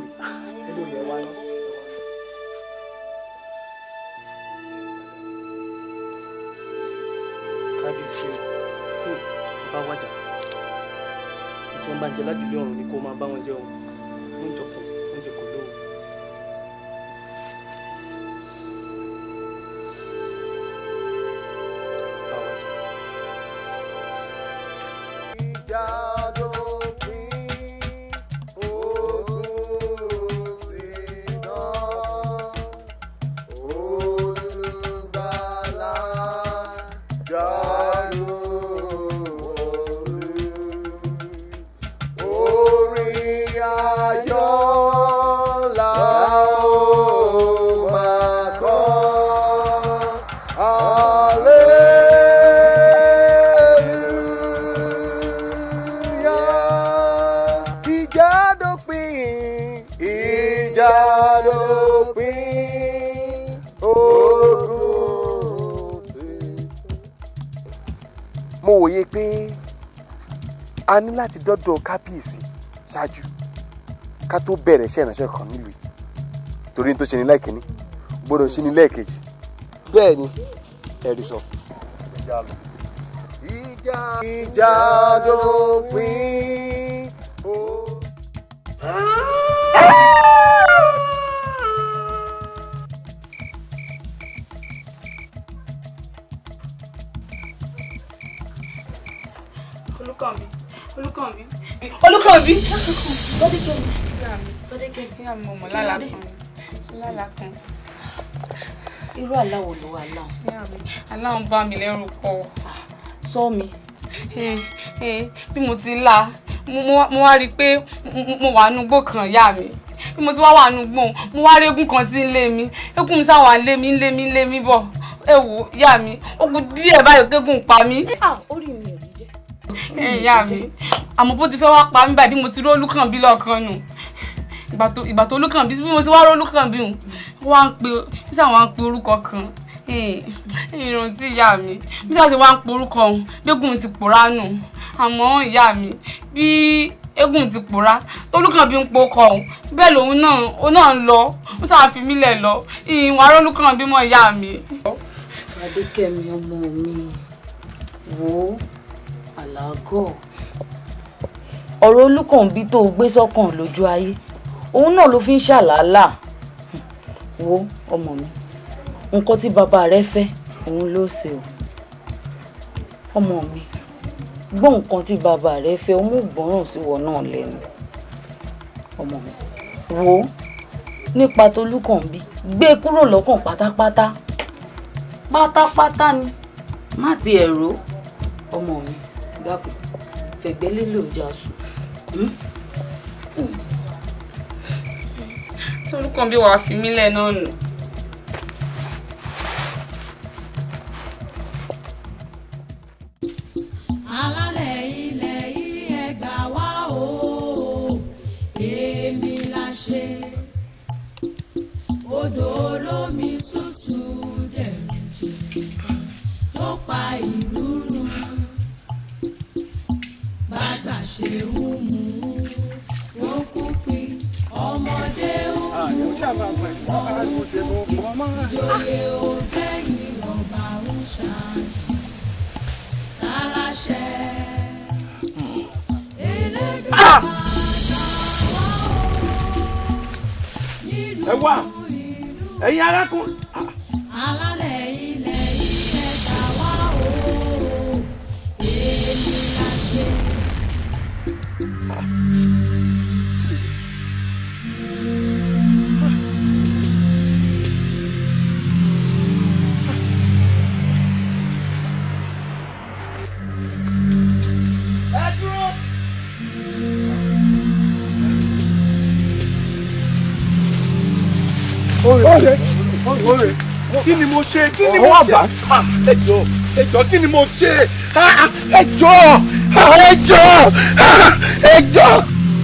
kábíyèsí o bá wájà tí wọn bá ń jẹ lájúlé ọrùn ni kó máa bá wọn jẹ o oúnjẹ kù oúnjẹ kò lóhùn. Bá wájà. ìjà dópin ogun sí tán olùgbàlà dànù orin ayọ̀ la ó máa kọ hallelujah. wòye pé a ní láti dọ́dọ̀ kábíyèsí ṣáájú ká tó bẹ̀rẹ̀ iṣẹ́ ìránṣẹ́ kan nílùú yìí torí ní tó ṣe ní lẹ́ẹ̀kínní gbọ́dọ̀ ṣe ní lẹ́ẹ̀kejì. bẹ́ẹ̀ ni ẹ̀rí sọ. ìjà ìjà dópin o. olùkànbí olùkànbí olùkànbí. ìyá mi ọmọ lálá kan lálá kan. irú aláwọ̀ ló wà láwọn. ìyá mi aláwọn bá mi lẹ́rù pọ̀. sọ mi. bí mo ti là mo wá rí i pé mo wà nugbó kan ìyá mi bí mo ti wá wà nugbó mo wá rí eégún kan tí ń lé mi eégún mi sáwọn ń lé mi ń lé mi ń lé mi bọ̀ ẹ wò ìyá mi ó kù díẹ̀ báyìí kéégún pa mí. orí mi ò ní jẹ́. ẹ ìyá mi àmọ́ bó ti fẹ́ wá pa mí báyìí bí mo ti rí olúkànbí lọ́ọ̀kan nù ìgbà tó olúkànbí bí mo ti wá rí olúkànbí hù wá ń pe bí sáwọn wá ń pe orúkọ kan ìrántí ìyá mi bí sáà ṣe wá ń pe orúkọ ọ̀hún gbégùn ti pòórá nù àmọ́ ìyá mi bí eégún ti pòórá tolúkànbí ń pokọ ọ̀hún bẹ́ẹ̀ lòun náà ó náà ń lọ ó tàn á fi mí lẹ̀ lọ ìwà olúkànbí mọ́ ìyá mi. adékẹ́mi ọmọ mi wò ó àlágọ̀ ọ̀rọ̀ olúkànbí tó gbé sọ́kàn lójú ayé òun náà ló fi ń ṣàlàálà wo ọmọ mi nǹkan tí bàbá rẹ fẹ́ òun ló ṣe o ọmọ mi gbọ́ nǹkan tí bàbá rẹ fẹ́ ó mú gbọ́ràn sí wọ náà lẹ́nu ọmọ mi wo nípa tolúkànbí gbé e kúrò lọ́kàn pátápátá pátápátá ni má ti ẹ̀rọ ọmọ mi dákun fẹ̀gbẹ́ lélẹ̀ òjà sùn. tolúkànbí wàá fi mí lẹ̀ náà nù. alálẹ̀ ilẹ̀ yìí ẹ gbà wá o èmi la ṣe odò olómi tútù dẹ̀rù jù tó pa ìlú run bàgbà ṣe ń mú wọn kú pin ọmọdé ń mú ìjòyè ògbẹ́yìn ọba ń ṣàṣì aláṣẹ elédùn ẹ wá ẹ̀yin arákùnrin. alálẹ̀ ilẹ̀ ilẹ̀ gbà wá o èmi la ṣe. ẹ dúró. Oye, oye, kí ni mo ṣe? Kí ni mo ṣe? Ah, Ẹ jọ̀ọ́, ẹ jọ̀ọ́, kí ni mo ṣe? Ah, Ẹ jọ̀ọ́, ah, ẹ jọ̀ọ́, ah, ẹ jọ̀ọ́.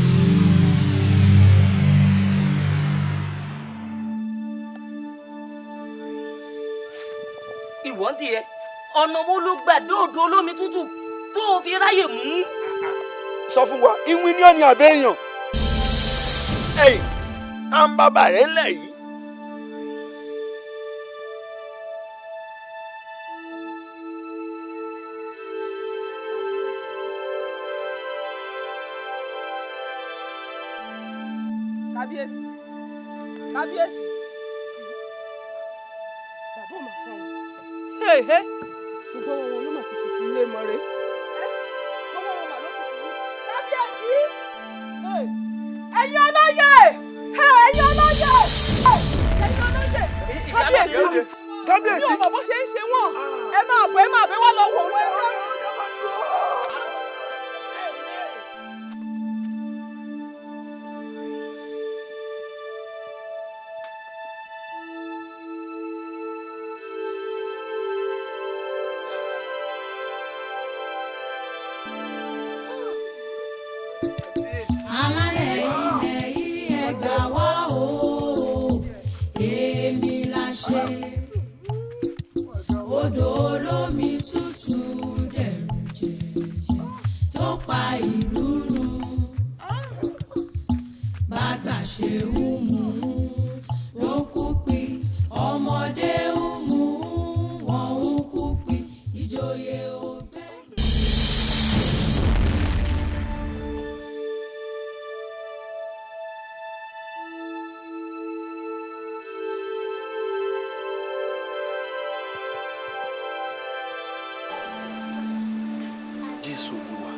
ìwọ́n tiẹ̀ ọ̀nà wo ló gbà dóòdó olómi tútù tó o fi ráyè mú. sọ fún wa ìwín ní ọ̀nì àbẹ́yàn. ẹ̀yìn à ń bàbà rẹ̀ ńlẹ̀ yìí. kábíyèsí kábíyèsí bàbá ò mà fún un hehe gbogbo wọn wọn ló mà ti tutù ilé mọ rẹ gbogbo wọn mà ló tutù yìí kábíyèsí ẹ̀yin olóyè ẹ̀yin olóyè ẹ̀yin olóyè kábíyèsí kábíyèsí mi ò mọ̀ bó ṣe ń ṣe wọ́n ẹ máa bọ̀ ẹ máa bẹ̀ wọ́n lọ wọ̀ wọ́n. alálẹ̀ ilẹ̀ yìí ẹ gbà wá o èmi la ṣe odò olómi tútù dẹ̀rù jẹ pa ìlú run bàgbà ṣe ń mú wọn kú pi ọmọdé ń mú wọn ń kú pi ìjòyè ògbẹ́. jésù olúwa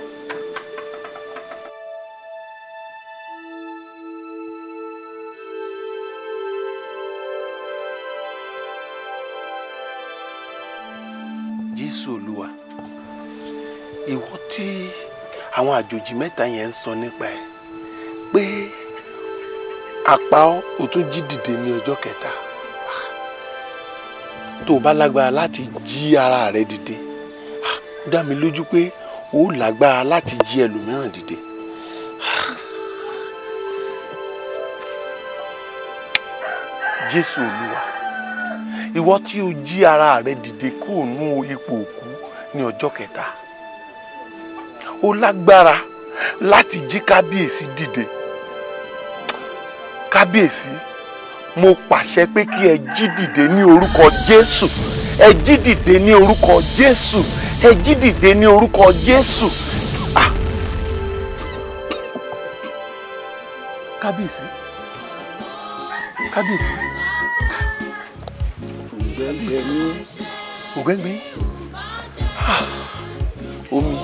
jésù olúwa ìwọ tí àwọn àjòjì mẹ́ta yẹn ń sọ nípa ẹ̀ pé apá ọ ò tún jí dìde ní ọjọ́ kẹta tó o bá lágbára láti jí ara rẹ dìde ó dá mi lójú pé o ó lágbára láti jí ẹlòmíràn dìde. jésù olúwa ìwọ tí o jí ara rẹ dìde kúrò nú ipò òkú ní ọjọ́ kẹta o lágbára láti jí kábíyèsí dìde kábíyèsí mo pàṣẹ pé kí ẹ jí dìde ní orúkọ jésù ẹ jí dìde ní orúkọ jésù ẹ jí dìde ní orúkọ jésù. Ah. kábíyèsí kábíyèsí ògbẹ́ngbẹ́ ní ògbẹ́ngbẹ́ Ah. omi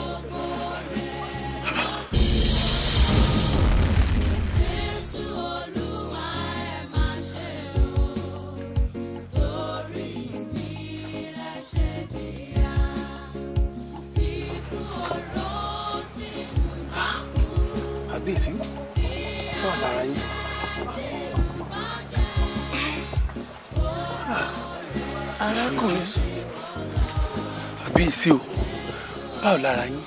kábíyèsí fún àlàra yín. arákùnrin kábíyèsí o báwo lára yín.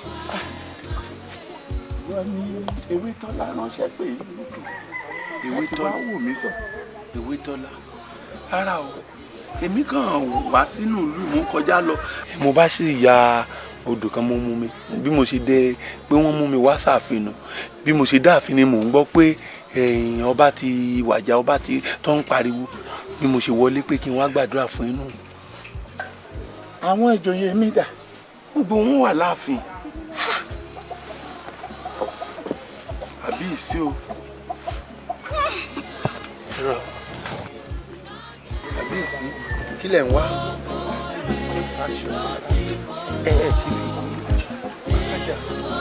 wọ́n ní ewé tọ́lá ránṣẹ́ pé ewé wọ́n ti wá wò mí sọ. ewé tọ́lá rárá o èmi kàn wá sínú ìlú mò ń kọjá lọ. mo bá sì ya odò kan mo mú mi bí mo ṣe dé pé wọ́n mú mi wá sàfin bí mo ṣe dáàfin ni mò ń gbọ́ pé ẹ̀yìn ọba ti wàjà ọba ti tó ń pariwo bí mo ṣe wọlé pé kí n wá gbàdúrà fún inú. àwọn ìjòyè mi dà. gbogbo wọn wà láàfin. àbí ìsí o. àbí ìsí kí lẹ̀ ń wá. ẹ ẹ ti fi kájà.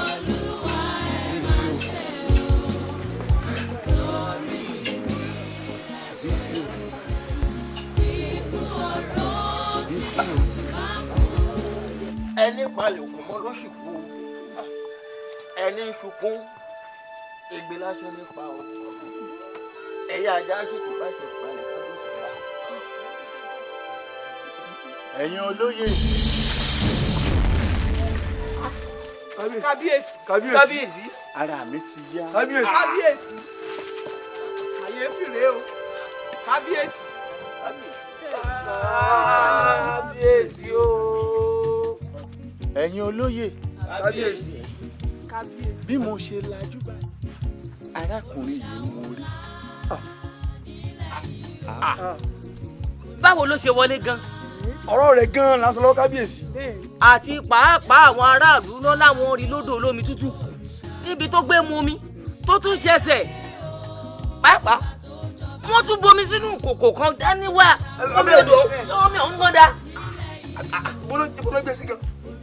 ẹni palẹ̀ òkú mọ́ ló sì kú ẹni sunkún egbe lásán nípa o ẹ̀yà ajá sì kú bá ṣe palẹ̀ kábíyèsí. ẹ̀yin olóyè. kábíyèsí kábíyèsí kábíyèsí ara mi ti yá. kábíyèsí kábíyèsí àyèfì rèé o kábíyèsí kábíyèsí o ẹ̀yin olóyè. kábíyèsí bí mo ṣe lajú báyìí arákùnrin yìí mo rí. báwo ló ṣe wọlé gan. ọ̀rọ̀ rẹ̀ gan-an la sọ lọ́wọ́ kábíyèsí. àti pàápàá àwọn aráàlú náà láwọn rí lódò olómi tútù níbi tó gbé mu omi tó tún ṣẹ̀ṣẹ̀ pàápàá wọ́n tún bomi sínú kòkò kan dání wá omi odò omi ọ̀hún gbọ́n dá. bọ́lá bọ́lá gbé sí gan.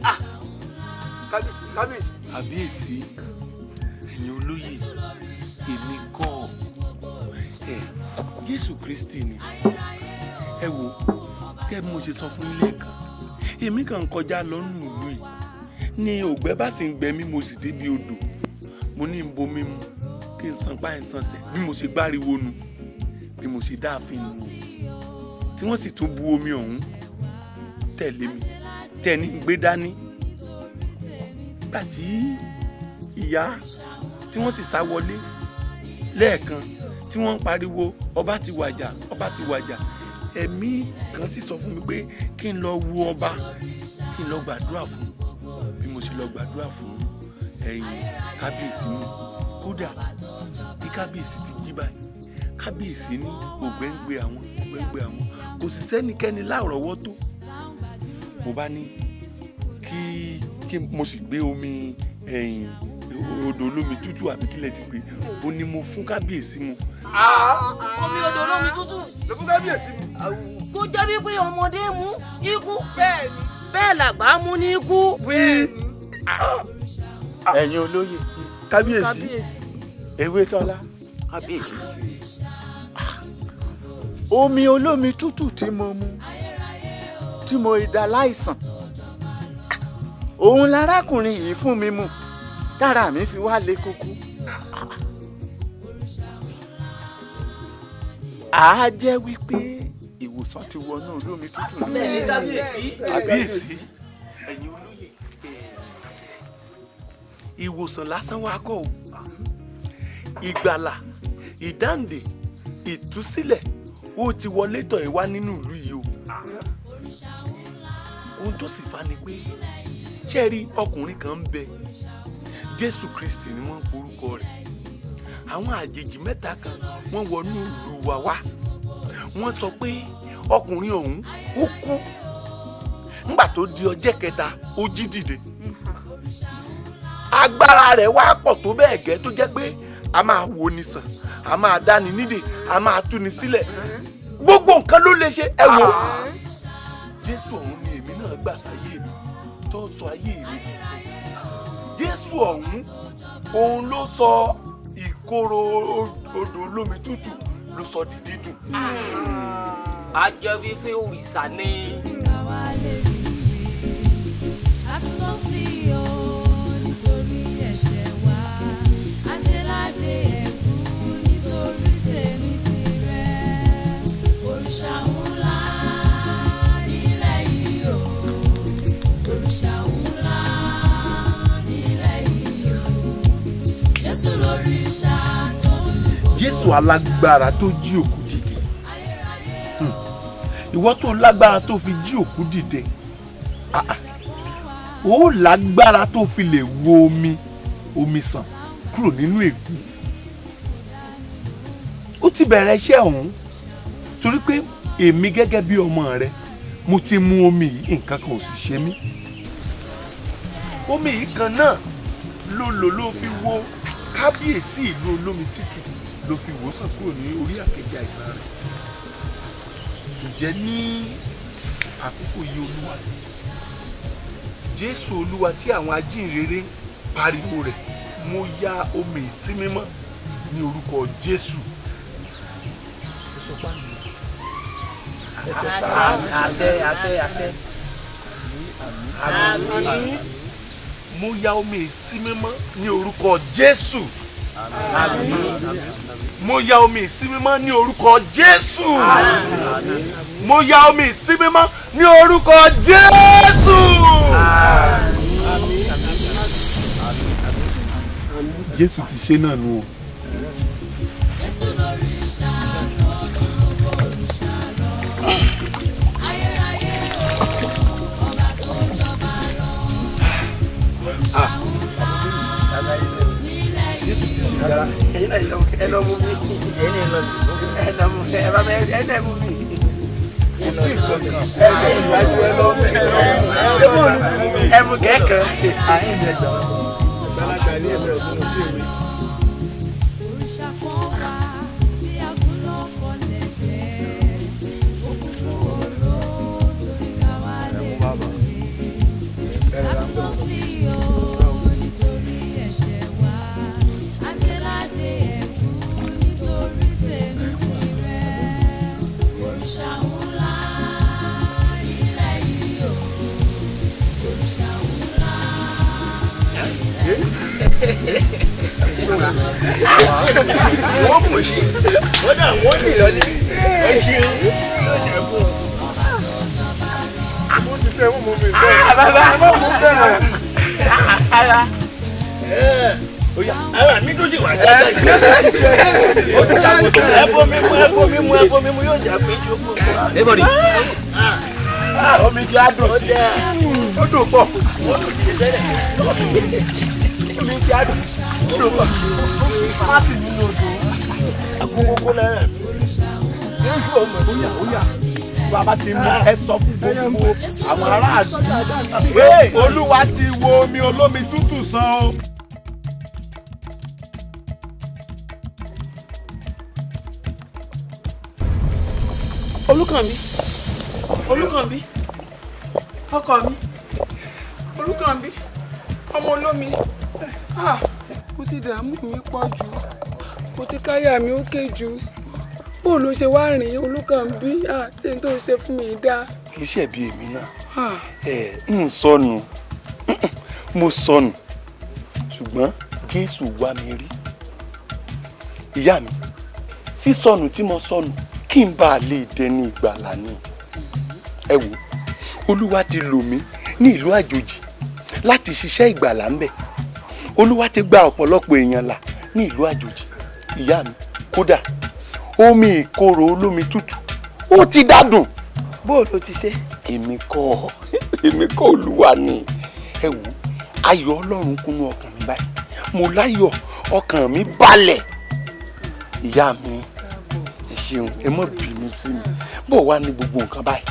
kábíyèsí. kábíyèsí ẹ̀yin olóyè èmi kọ́ ẹ jésù kristi ni ẹ wo kẹ́ bí mo ṣe sọ fún ilé kan èmi kàn ń kọjá lọ́nù ìlú yìí ní ògbẹ́ bá sì ń gbẹ mí mo sì débi odò mo ní ń bomi mu kí n san páyìn sanṣẹ bí mo ṣe gbáriwo nu bí mo ṣe dáàfin nu tí wọ́n sì tún bu omi ọ̀hún tẹ̀lé mi tẹ̀ ní gbé dání nígbà tí ìyá tí wọ́n sì sá wọlé lẹ́ẹ̀kan tí wọ́n ń pariwo ọba ti wàjà ọba ti wàjà ẹ̀mí kan sì sọ fún mi pé kí n lọ wo ọba kí n lọ gbàdúrà fún bí mo ṣe lọ gbàdúrà fún ẹ̀yin kábíyèsí ní kódà bí kábíyèsí ti jí báyìí kábíyèsí ní ògbẹ́ ń gbé àwọn ògbẹ́ ń gbé àwọn kò sì sẹ́nikẹ́ni láàrọ̀wọ́ tó mo bá ní kí kí mo sì gbé omi ẹ̀yìn odò olómi tútù àbí kílẹ̀ ti pé ó ní mo fún kábíyèsí mu. omi odò olómi tútù. ló fún kábíyèsí mu. kó jẹ́ wípé ọmọdé mú ikú. bẹ́ẹ̀ni. bẹ́ẹ̀ làgbà mú ní ikú. bẹ́ẹ̀ni. ẹ̀yin olóyè kábíyèsí ewé tọ́lá kábíyèsí omi olómi tútù tí mo mu tí mo dá láìsàn òun larákùnrin yìí fún mi mu tára mi fi wá le koko àá jẹ́ wípé ìwòsàn ti wọnú olómi tútù náà. Bẹ́ẹ̀ni, kábíyèsí. kábíyèsí ẹ̀yin olóyè ìwòsàn lásán wa kọ́ o ìgbàlà ìdáǹdè ìtúsílẹ̀ ó ti wọlé tọ̀ ẹ́ wá nínú ìlú yìí o ohun tó sì fa ni pé ṣé ẹ rí ọkùnrin kan ń bẹ jésù kristi ni wọ́n ń porúkọ rẹ̀ àwọn àjèjì mẹ́ta kan wọ́n wọnú ìlú wa wá wọ́n sọ pé ọkùnrin ọ̀hún ó kú nígbà tó di ọjọ́ kẹta ó jí dìde agbára rẹ̀ wá pọ̀ tó bẹ́ẹ̀ gẹ́ tó jẹ́ pé a máa wo ni sàn a máa dáni nídè a máa túni sílẹ̀ gbogbo nǹkan ló lè ṣe ẹ wò jésù ọ̀hún ni èmi náà gbà sáyé mi tó sọ ayé mi jésù ọ̀hún òun ló sọ ìkorò odò olómi tútù ló sọ di dídùn. a jẹ́ wípé òrìṣà ni. àtúntò sí o nítorí ẹ̀ṣẹ̀ wa adéládé ẹ̀kún nítorí tèmi tirẹ̀ òrìṣà ńlá nílẹ̀ yìí o òrìṣà ńlá nílẹ̀ yìí o jésù lóríṣà tó dùn. jésù alágbára tó jí òkú dìde Hmm. ìwọ tó lágbára tó fi jí òkú dìde Ah, ah. ó lágbára tó fi lè wo omi omi sàn kúrò nínú ègún ó ti bẹ̀rẹ̀ iṣẹ́ ọ̀hún torí pé èmi gẹ́gẹ́ bí ọmọ rẹ mo ti mu omi yìí nǹkan kan ò sì ṣe mí omi yìí kan náà ló lò ló fi wo kábíyèsí ìlú olómi títù ló fi wòsàn kúrò ní orí àkejì àìsàn rẹ̀ ǹjẹ́ ní àkókò yìí olúwa jésù olúwa tí àwọn ajínrere ń pariwo rẹ̀ mo ya omi sí mímọ́ ní orúkọ jésù. àṣẹ àṣẹ àṣẹ. Àmín. mo ya omi sí mímọ́ ní orúkọ jésù. mo ya omi sí mímọ́ ní orúkọ jésù. mo ya omi sí mímọ́ ní orúkọ jésù. jésù ti ṣe náà nù o. jésù lóríṣà tó dùn gbogbo òrìṣà lọ ayérayé o ọba tó jọba lọ òrìṣà ńlá nílẹ̀ yìí o. ẹyin náà lọ ẹ lọ mú mi ẹyin náà lọ ẹ lọ mú ẹ bá bẹ ẹ náà mú mi. ẹ lọ ìwájú ẹ lọ mú ẹ mú kẹkẹ. àyìn ẹ jọ gbalaga ní ẹgbẹ òfin òfin mi. òrìṣà kan wà tí a kún lọ́kọ̀ lẹ́gbẹ̀ẹ́ òkùnkùn oró torí ká wá lè rí àtúntò sí o nítorí ẹ̀ṣẹ̀ wa adéládé ẹ̀kún nítorí tèmi tirẹ̀ òrìṣà ńlá nílẹ̀ yìí o òrìṣà ńlá nílẹ̀ yìí wọ́n mọ̀ sí wọ́n dà wọ́n ní ìlọlé ẹ ṣeun lọ́sẹ̀ fún ọ. mo ti fẹ́ mú mi bẹ́ẹ̀. bàbá mo mú bẹ́ẹ̀. ara ara mi tó sì wà dáadáa yìí. ó ti ṣàkóso ẹ bomi mu ẹ bomi mu ẹ bomi mu yóò jà pé jókòó. Everybody. omi ti á dùn sí i ó dùn pọ̀ ó dùn sí i sẹ́lẹ̀. mi ti àdùn ló wà má sì nínú odò agogogo náírà mi jésù ọmọ ìbóyà óyà bàbá ti mú ẹ sọ fún gbogbo àwọn aráàlú pé olúwa ti wo omi olómi tútù sàn o. olùkànbí olùkànbí ọkọ mi olùkànbí ọmọ olómi ah mo ti dààmú mi pọ̀ jù mo ti káyà mi ó ké jù bó ló ṣe wá rìn olùkànbí ah ṣé n tó ṣe fún mi dáa. kì í ṣẹ̀bi èmi náà Ah. ẹ ń sọnù mo sọnù ṣùgbọ́n jésù wá mi rí ìyá mi sísọnù tí mo sọnù kí n bá a lè dẹni ìgbàlà ni ẹ wò olúwa ti lò mí ní ìlú àjòjì láti ṣiṣẹ́ ìgbàlà ń bẹ̀ olúwa ti gba ọ̀pọ̀lọpọ̀ èèyàn là ní ìlú àjòjì ìyá mi kódà omi ìkorò olómi tútù ó ti dádùn bó o ló ti ṣe. èmi kọ́ èmi kọ́ olúwa ni ẹ wò ayọ̀ ọlọ́run kúnnú ọkàn mi báyìí mo láyọ̀ ọkàn mi balẹ̀ ìyá mi ẹ ṣeun ẹ má bínú sí mi bó wá ní gbogbo nǹkan báyìí.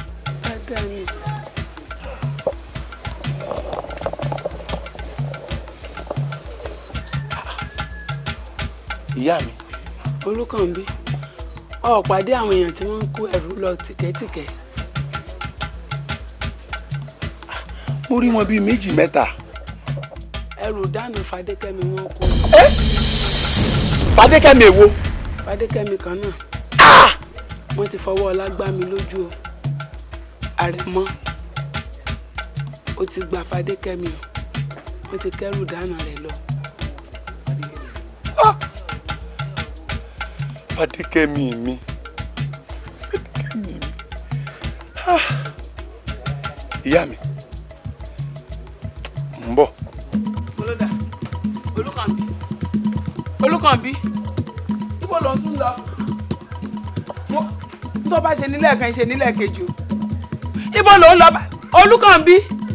ìyá mi olùkànbí ọ pàdé àwọn èèyàn tí wọ́n ń kó ẹrù lọ tìkẹ́tìkẹ́ mo rí wọn bíi méjì mẹ́ta ẹrù dànù fadékẹ́mi wọn kó fadékẹ́mi èwo fadékẹ́mi kan náà wọ́n ti fọwọ́ ọlá gbá mi lójú o àrẹ̀mọ ó ti gba fadékẹ́mi o wọ́n ti kẹ́rù dànù rẹ̀ lọ. fadékẹ́mi mi fadékẹ́mi mi Ah. ìyá mi ń bọ̀ olódà olùkànbí olùkànbí ibo ló ń tún lọ Mo- tó bá ṣe nílẹ̀ kan ṣe nílẹ̀ kejì o ibo ló ń lọ bá- olùkànbí.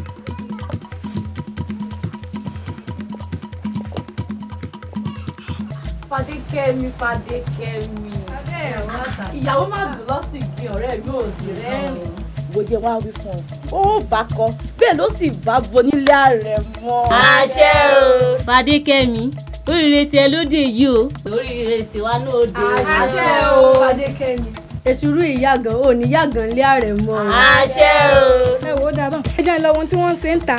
Fadékẹ́mi Fadékẹ́mi. Ìyàwó má dùn lọ́sìn kí ọ̀rẹ́ mi ò sí rẹ́rìn. bó jẹ́ wá wí fún ọ ó bá kọ bẹ́ẹ̀ ló sì bá bo nílé ààrẹ mọ́. àṣẹ o fadékẹ́mi oríire tiẹ̀ lóde yìí o oríire tiwa náà dé àṣẹ o fadékẹ́mi. èsùrú ìyàgàn ò ní yàgàn lé ààrẹ mọ́. àṣẹ o. ẹ wo dábàá ẹ jẹ́ ìlọ ohun tí wọ́n ń ṣe ń ta.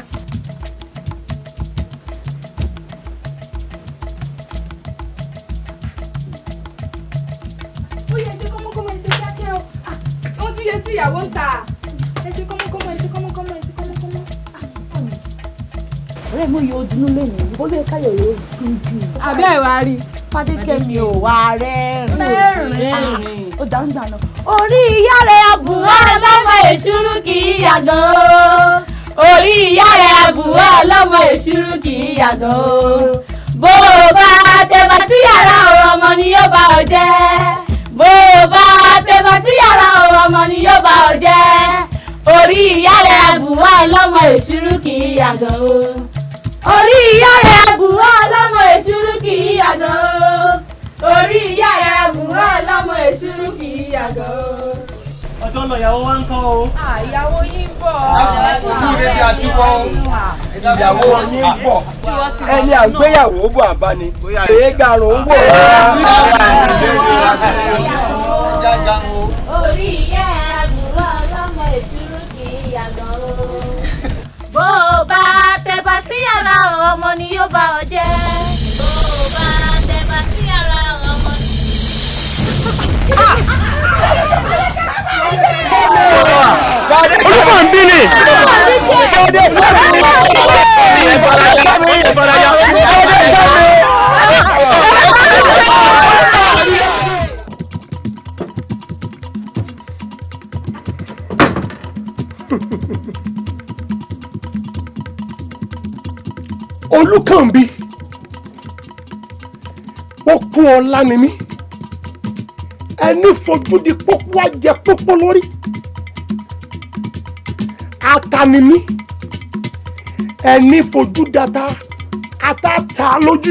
ó yẹ ṣe kọ́mọ́kọ́mọ́ ẹ ṣe kíákíá o Ah, ohun tí yẹ tí ìyàwó ń ta ẹ ṣe kọ́mọ́kọ́mọ́ ẹ ṣe kọ́mọ́kọ́mọ́ ẹ ṣe kọ́mọ́kọ́mọ́. Ọ̀rẹ́ mi yóò dunú lẹ́yìn ó lè káyọ̀ yóò dùn jù. àbẹ́ ẹ̀ wá rí i. Fadékẹ́mi ò wá rẹ́rìn. Rẹ́rìn. Ó dáhùn dáná. orí ìyá rẹ̀ àbúrò ọlọ́mọ èṣúrú kì í yàgàn o orí ìyá rẹ̀ àbúrò ọlọ́mọ èṣúrú kì í yàgàn o bó o bá tẹ̀bà sí yàrá o ọmọ ni yóò bá ọ jẹ́ bó o bá tẹ̀bà sí yàrá o ọmọ ni yóò bá ọ jẹ́ orí ìyá rẹ̀ àbúrò ọlọ́mọ èṣúrú kì í yàgàn o orí ìyá rẹ̀ àbúrò ọlọ́mọ èṣúrú kì í yàgàn o orí ìyá rẹ̀ àbúrò ọlọ́mọ èṣúrú kì í yàgàn o. ọjọ́ náà ìyàwó wa ń kọ́ o. Ìyàwó yín bọ̀. Ìdílé bí a ti wọ́ o. Ìyàwó yín ń bọ̀. Ẹni àgbéyàwó bọ̀ àbáni. Èé garùn ún bọ̀. orí ìyá àbúrò ọlọ́mọ ìṣúrú kì í yàgàn o. bó o bá tẹ̀bà sí yàrá ọmọ ni yóò bá ọ jẹ́. bó o bá tẹ̀bà sí yàrá ọmọ ni. Olúmọ̀ ń bí ni. Fadé ẹ faraya ẹ faraya. olùkànbí ó kún ọlá ni mí ẹni fojú di pópó ajẹ pópó lórí ata ni mí ẹni fojú data àtàtà lójú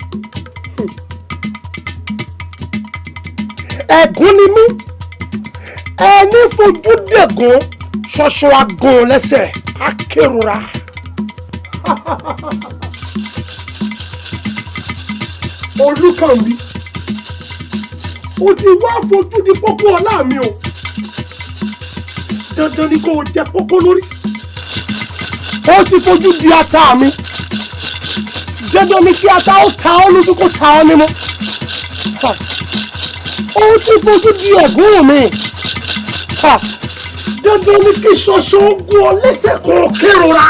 ẹ̀gún ni mí ẹni fojú dẹ̀gún ṣoṣo agan lẹ́sẹ̀ akérora. olùkànmí o ti wá fojú di pópó ọlá mi o dandan ni kò jẹ pópó lórí o ti fojú di ata mi dandan ni kí ata ó ta ọ́ lójú kó ta ọ́ nímú o ti fojú di ẹ̀gún mi Ha! dandan ni kí ṣoṣo ogun ọ lẹ́sẹ̀ kan kérora.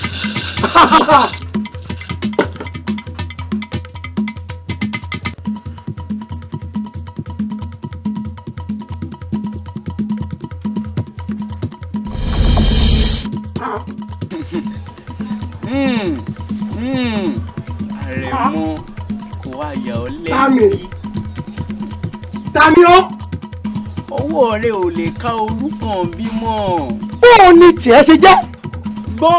àrẹ̀mọ kò wá yà ọ́ Tami. lẹ́bi. Tani ọ́. ọwọ́ rẹ ò lè ká orúkàn bímọ. bóò ni tiẹ̀ ṣe jẹ́. gbọ́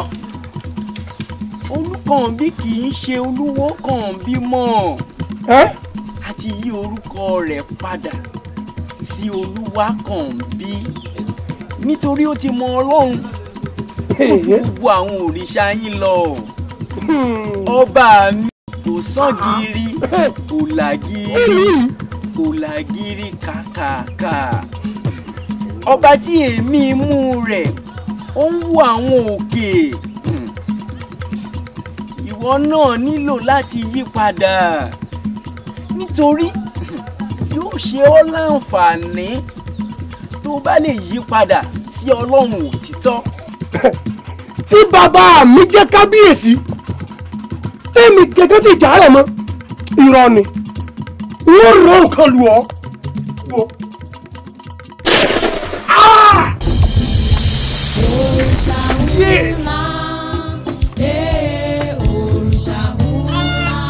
olùkànbí kì í ṣe olúwo kan bímọ. a ti yí orúkọ rẹ̀ padà sí olúwakànbí nítorí ó ti mọ ọlọ́run ó ju gbogbo àwọn òrìṣà yín lọ. ọba mi kò sàn gírí kò làgírí kò làgírí kàkàkà ọba tí èémí imú rẹ̀ ó ń wo àwọn òkè Hmm. ìwọ náà nílò láti yí padà nítorí hmm, yóò ṣe ọ́ láǹfààní tó bá lè yí padà sí ọlọ́run òtítọ́. tí bàbá mi jẹ́ kábíyèsí tèmi gẹ́gẹ́ sì jà rẹ̀ mọ́ irọ́ ni wọ́n rọ nǹkan lù ọ́. Wò. Òrìṣà ńlá, ee, òrìṣà ńlá,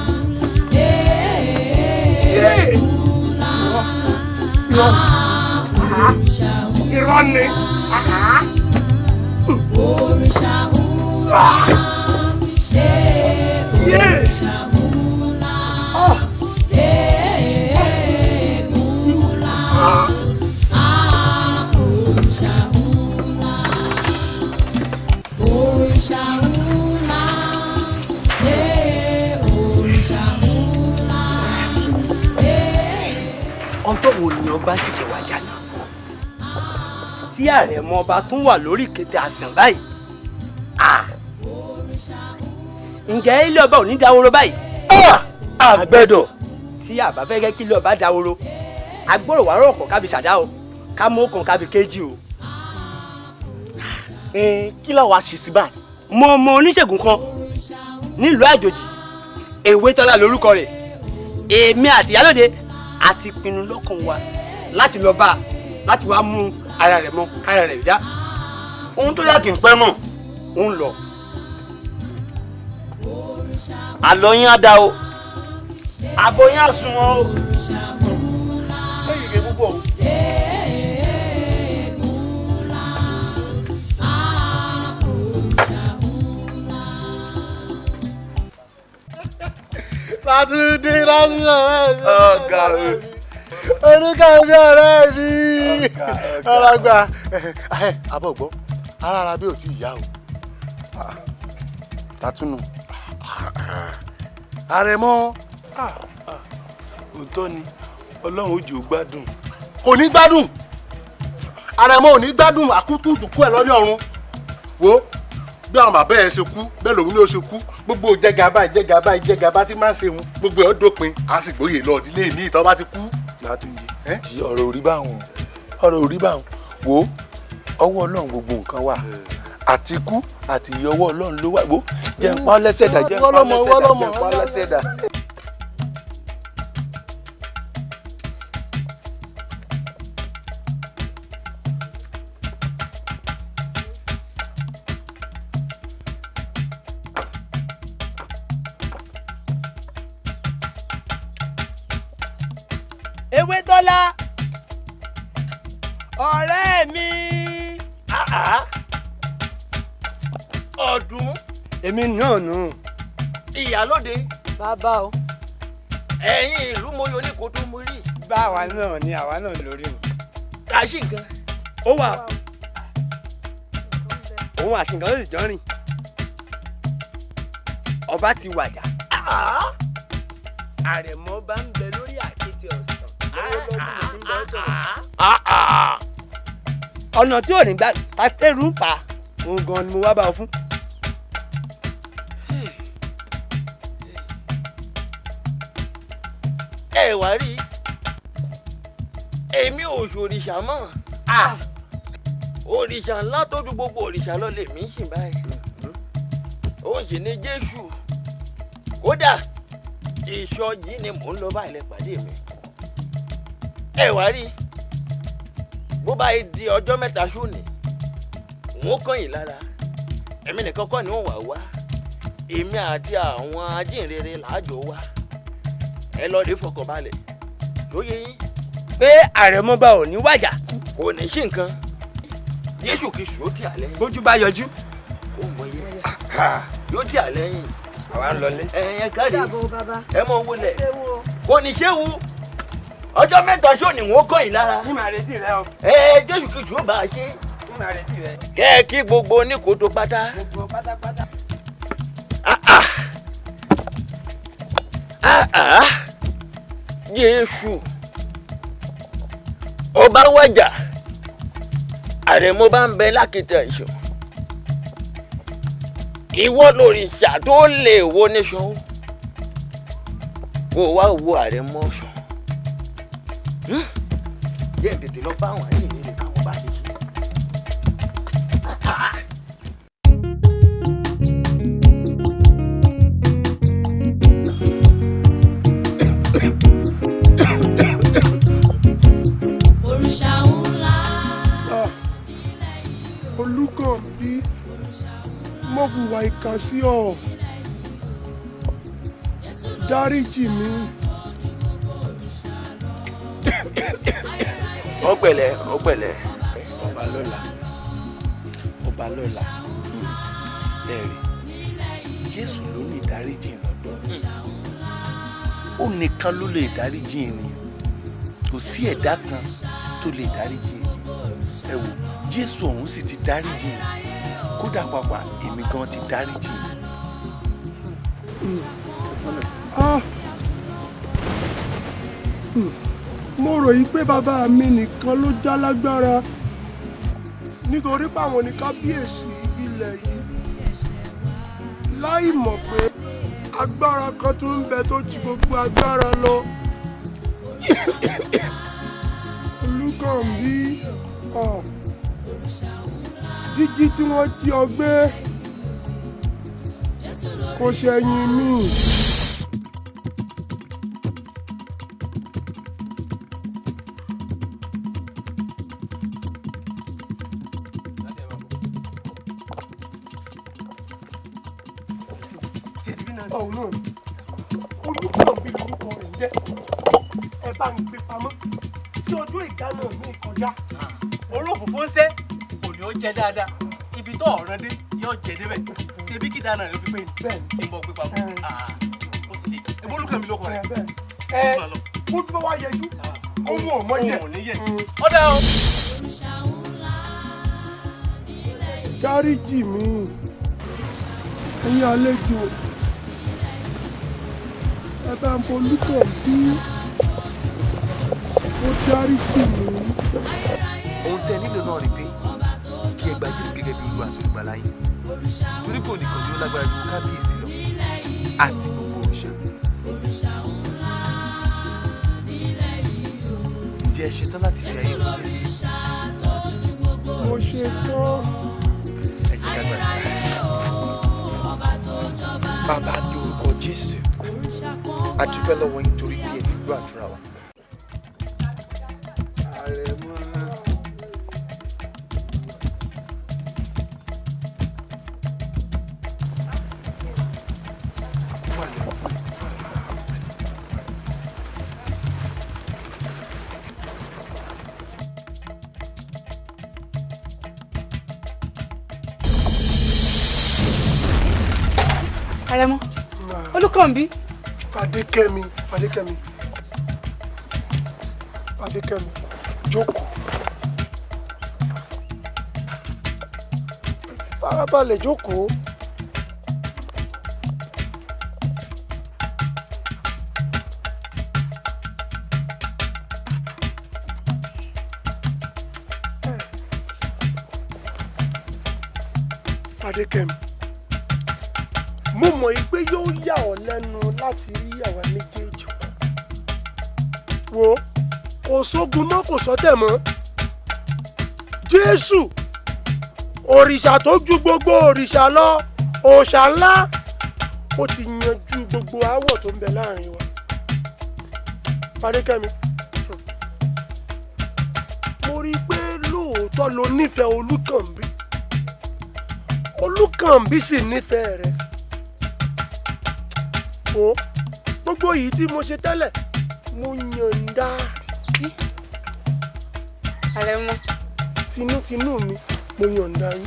ee, ńlá, ah, òrìṣà ńlá, òrìṣà ńlá, ee, òrìṣà ńlá, ee, ńlá, ah, òrìṣà ńlá. Òrìṣà ńlá, ee, òrìṣà ńlá, ee. ọjọ́ wo ni ọba ṣẹ̀ṣẹ̀ wá jà náà tí àrẹ̀mọ ọba tún wà lórí kété àsàn báyìí Ah! ǹjẹ́ ilé ọba ò ní dáwóró báyìí àgbẹ̀dọ̀ tí àbá fẹ́ kẹ́ kí ilé ọba dáwóró agbóró wàá rọ̀kọ̀ kábi ṣàdá o ká mú ọkàn kábi kéjì o. Ẹn, kí ló wàá ṣe sí báyìí. mo mọ oníṣègùn kan nílùú àjòjì èwe tọ́lá lórúkọ rẹ̀ èmi àti ìyálòde àti pinnu lọ́kàn wa láti lọ bá a láti wá mú ara rẹ̀ mọ́ kára rẹ̀ dá ohun tó yà kí n pẹ́ mọ̀ ń lọ. àlọ́ yín á dá o àbọ̀ yín á sùn wọn o. ẹ̀yìn rẹ̀ púpọ̀ o. Látúndé lásìkò ọ̀rẹ́ mi. Ọ̀gá mi. Oníkàwé ọ̀rẹ́ mi. Ọlọ́gbà. Abọ́ gbọ́, ara ara bí ò tí ì yá o. Tàtúnù. Àrẹ̀mọ. òótọ́ ni ọlọ́run ó jò gbádùn. Kò ní gbádùn. Àrẹ̀mọ ò ní gbádùn àkútù dùkú ẹ̀ lọ́ní ọ̀run. Wo bí àwọn bàbá ẹ̀ ṣe kú bẹ́ẹ̀ lòun ní ó ṣe kú gbogbo jẹgàba ìjẹgàba ìjẹgàba tí máa ń ṣe wọn gbogbo ẹ̀ ó dópin á sì gbóyè lọ nílé mi ìtọ́ bá ti kú. Látúnjí jí ọ̀rọ̀ orí báwọn ọ̀rọ̀ orí báwọn wo ọwọ́ ọlọ́run gbogbo nǹkan wà àti kú àti iye ọwọ́ ọlọ́run ló wà wo jẹ́ ń pa ọ́ lẹ́sẹ̀ dà jẹ́ ń pa ọ́ Wọ́lọ́mọ, lẹ́sẹ̀ dà jẹ́ wọ́lọ́mọ, ń pa ọ́ lẹ́sẹ̀ dà. ewé tọ́lá ọ̀rẹ́ mi. ọdún. èmi náà nù ìyálóde bàbá o. ẹ̀yin ìlú moyo ní kó tó mú rí. báwa náà ni àwa náà lórí o. kàṣí nǹkan. ó wà òun àti nǹkan ó sì jọ rìn ọba ti wàjà àrẹ̀mọ bá ń bẹ lórí àkéte ọ̀sán lọ́wọ́lọ́wọ́ tí ń bẹ sọ̀rọ̀. ọ̀nà tí ò ní gbà tàtẹ́rù ń pa òun gan ni mo wá bá ọ fún. ẹ wá rí èmi ò ṣòrìṣà mọ́ òrìṣà ńlá tó ju gbogbo òrìṣà lọ lèmi ń sìn báyìí ó sì ní jésù kódà ìṣọ yìí ni mò ń lọ báyìí lẹ pàdé mi ẹ wá rí bó bá yìí di ọjọ́ mẹ́ta sóòní n ó kàn yín lára èmi nìkan kọ́ ni wọ́n wà wá èmi àti àwọn ajínrere làájọ wá ẹ lọ rí fọkànbalẹ̀ tó yé yín. pé àrẹ̀mọ bá ò ní wàjà. kò ní sí nǹkan jésù kristu ó tì àlẹ́ yín. bójú bá yọjú. ó mọ iye yóò tì àlẹ́ yín. àwa ń lọlé. ẹ ẹ káre ẹ mọ owó lẹ kò ní séwu ọjọ́ mẹ́ta sóò ní wọ́n kọ́ yín lára. ní màá retí rẹ o. ẹ jésù kristu ó bá a ṣe. ní màá retí rẹ. kẹ́ ẹ kí gbogbo oníkótó pátá. gbogbo pátápátá. jésù ọba wájà àrẹ̀mọ bá ń bẹ lákìtà ìṣọ ìwọ lòrìṣà tó lè wo níṣan kó wá wo àrẹ̀mọ sàn jẹ́ tètè lọ bá àwọn àyè nílé káwọn bá ti ṣe. òrìṣà ńlá olùkànbí mo hùwà ìkà sí ọ dáríjì mi ó pẹ̀lẹ́ ó pẹ̀lẹ́. ọba lọ́la ọba lọ́la ẹ̀rí jésù ló lè dáríjì lọ́dọ̀ ó nìkan ló lè dáríjì ènìyàn kò sí ẹ̀dá kan tó lè dáríjì ẹ wò jésù ọ̀hún sì ti dáríjì kódà pàpà èmi gan ti dáríjì. Ah. Hmm. mo rò yí pé bàbá mi nìkan ló já lágbára nítorí báwọn ní kábíyèsí ilẹ̀ yìí láì mọ̀ pé agbára kan tó ń bẹ tó ju gbogbo agbára lọ olùkànbí ah. jíjí tí wọ́n jí ọ gbé kò ṣẹ̀yìn mi. ọ̀hún náà olùkànbí lórúkọ rẹ̀ ń jẹ́ ẹ bá ń gbé pamọ́ tí ọjọ́ ìdáná mi kọjá. olófòfó ń sẹ́ kò ní ó jẹ dáadáa ibi tó ọ̀ràn dé yóò jẹ débẹ̀ ṣe bí kíta náà ló fi pé ní kí n bọ̀ gbé pamọ́ ó ti ṣe ìbólúkàn mi ló kọ rẹ̀. ẹ bó tí wọ́n wá yẹjú ohun ọ̀mọ́ yẹ. ohun ò ní yẹ. ó dá o. dáríjì mi ẹ̀yin àlejò ẹ bá ń bolúkọ̀ bí ó dáríjì mi. ohun tí ẹ nílò náà rí pé kí ẹ gba jésù gẹ́gẹ́ bí olúwa àti olùgbàlà yín torí kò nìkan ni ó lágbára ju kábíyèsí lọ àti gbogbo òrìṣà. ǹjẹ́ ẹ ṣetán láti fi ayé wọn lé? mo ṣe tán. ẹ jẹ́ ká gbàdúrà. bàbá ní orúkọ jésù a dúpẹ́ lọ́wọ́ yín torí pé ẹ ti gbọ́ àdúrà wa. Àrẹ̀mọ olùkànbí. fadékẹ́mi fadékẹ́mi fadékẹ́mi jókòó farabalẹ̀ jókòó. fadékẹ́mi mo mọ̀ yí pé yóò yà ọ́ lẹ́nu láti rí àwa méjèèjì pọ̀ wo kò sógun mọ́ kò sọ́tẹ̀ mọ́ jésù òrìṣà tó ju gbogbo òrìṣà lọ òòṣà ńlá ó ti yanjú gbogbo aáwọ̀ tó ń bẹ láàrin wa fadékẹ́mi mo rí i pé lóòótọ́ lo nífẹ̀ẹ́ olúkànbí olúkànbí sì nífẹ̀ẹ́ rẹ o gbogbo yìí tí mo ṣe tẹ́lẹ̀ mo yànda àrẹ̀mọ tinútinú mi mo yànda yín.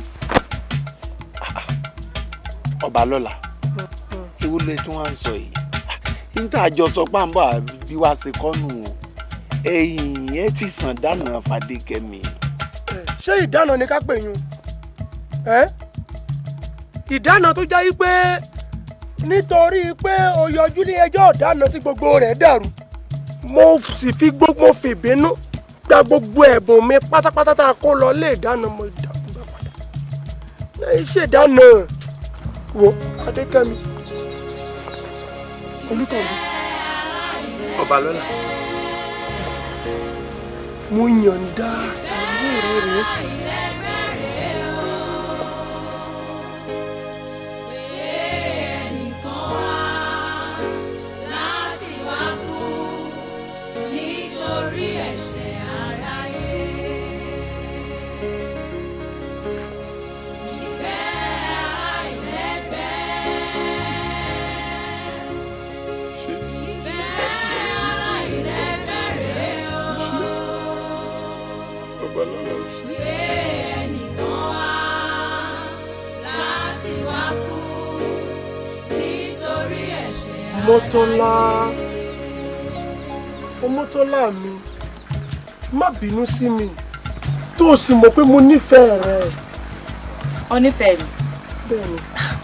ọba lọ́la ewu lè tún wá ń sọ yìí níta àjọ sọ páńbà bí wàá ṣe kọ́nù o ẹ̀yìn ẹ ti sàn dáná fadékẹ́mi. ṣé ìdáná ni ká pè yín ẹ ìdáná tó jẹ́ pé nítorí pé o yọjú ní ẹjọ́ ọ̀dáná tí gbogbo rẹ̀ dàrú mo sì fi gbogbo fi ìbínú gba gbogbo ẹ̀bùn mi pátápátá tá a kó lọ lé ìdáná mo dàgbà padà ẹ ṣèdáná wo adékẹ́mi olùkọ́ni ọba lọ́la. mo yànda ìyàwó rẹ rèé. láti wá kú nítorí ẹ̀ṣẹ̀ aráyé. Ìfẹ́ aláìlẹ́gbẹ́. Ìfẹ́ aláìlẹ́gbẹ́ rèé o. Gbé ẹnìkan wá láti wá kú nítorí ẹ̀ṣẹ̀ mọ́tọ́lá ọmọtọ́lá mi má bínú sí mi tó o sì mọ̀ pé mo nífẹ̀ẹ́ rẹ. ọ nífẹ̀ẹ́ mi. bẹ́ẹ̀ni.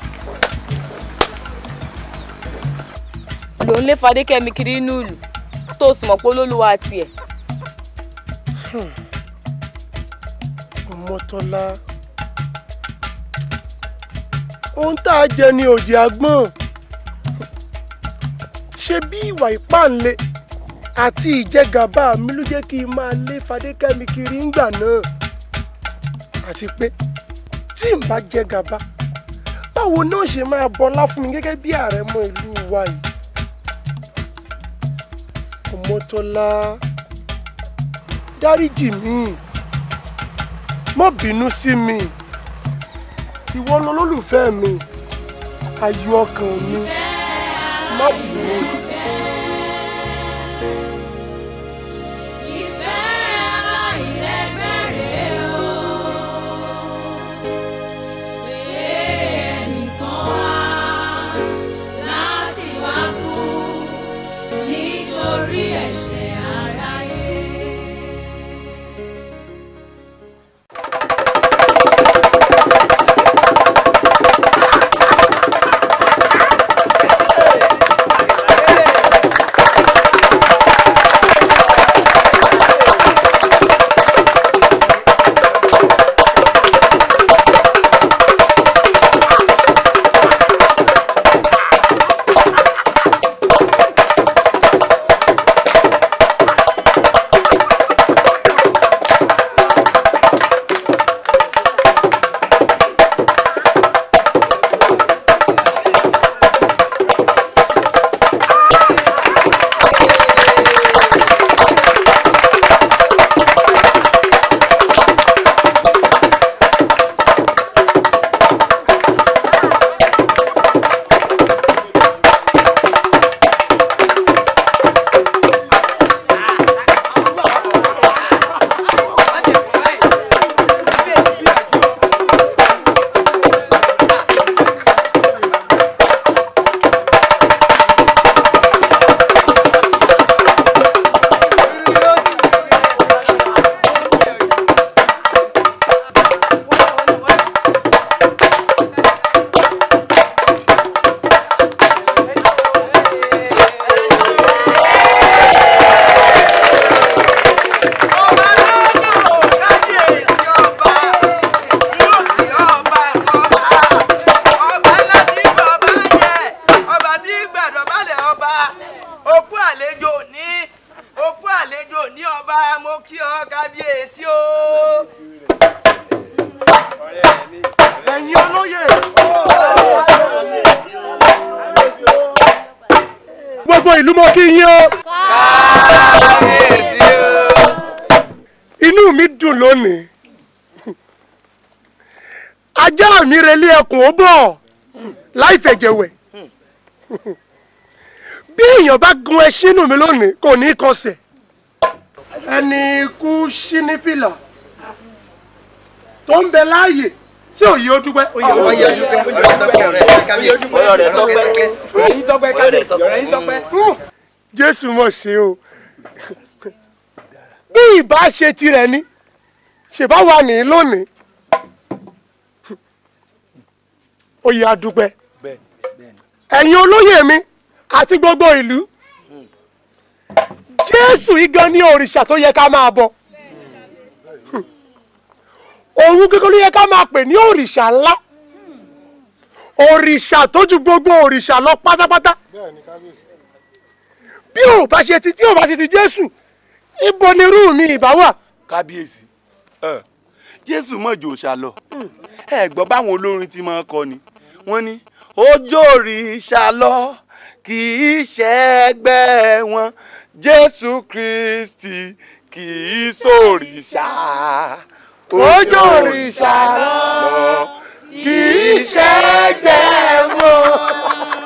ló ń lé fadékẹ́mi kiri inú ìlú tó o sì mọ̀ pé olólùwà tiẹ̀. ọmọtọ́lá ohun tá a jẹ ni òjì àgbọ̀n ṣe bí ìwà ìpáǹle àti ìjẹgàba mi ló jẹ́ kí n máa lé fadékẹ́mi kiri ńgbà náà àti pé tí n bá jẹ gàba báwo náà ṣe máa bọlá fún mi gẹ́gẹ́ bí ààrẹ mọ ìlú wa yìí ọmọtọ́lá dáríjì mi má bínú sí mi ìwọ lolólùfẹ́ mi ayọ̀ ọkàn mi má bínú. Ìfẹ́ aláìlẹ́gbẹ́ rèé o. Pé ẹnìkan wá láti wá kú nítorí ẹ̀ṣẹ̀ aráyé. gbogbo ìlú mo kí yín o. inú mi dùn lónìí ajá mi relé ẹkùn ó bọ̀ láì fẹ̀jẹ̀wẹ̀ bí èèyàn bá gun ẹṣin inú mi lónìí kò ní í kọsẹ̀ ẹni ikú sí ní fìlà tó ń bẹ láàyè tí ò yí ó dúpẹ́. ọ̀rẹ́ tọ́pẹ́ ọ̀rẹ́ yín tọ́pẹ́ kábíyèsí ọ̀rẹ́ yín tọ́pẹ́. jésù mọ̀ ṣe o bí ìbá ṣe tirẹ̀ ni ṣèbá wà ní lónìí ó yẹ adúpẹ́ ẹ̀yin olóyè mi àti gbogbo ìlú jésù igan ní òrìṣà tó yẹ ká máa bọ òun gẹ́gẹ́ ló yẹ ká máa pè ní òrìṣà ńlá òrìṣà tó ju gbogbo òrìṣà lọ pátápátá bí ò bá ṣe ti tí ò bá ṣe ti jésù ibo ni irú mi ìbá wà. kábíyèsí ẹ jésù mọ̀jò ṣàlọ ẹ gbọ́ báwọn olórin ti máa kọ ni wọ́n ní ojú òrìṣà lọ kì í ṣẹgbẹ́ wọn jésù kristi kì í sòrìṣà ojú òrìṣà lọ kì í ṣẹgbẹ́ wọn.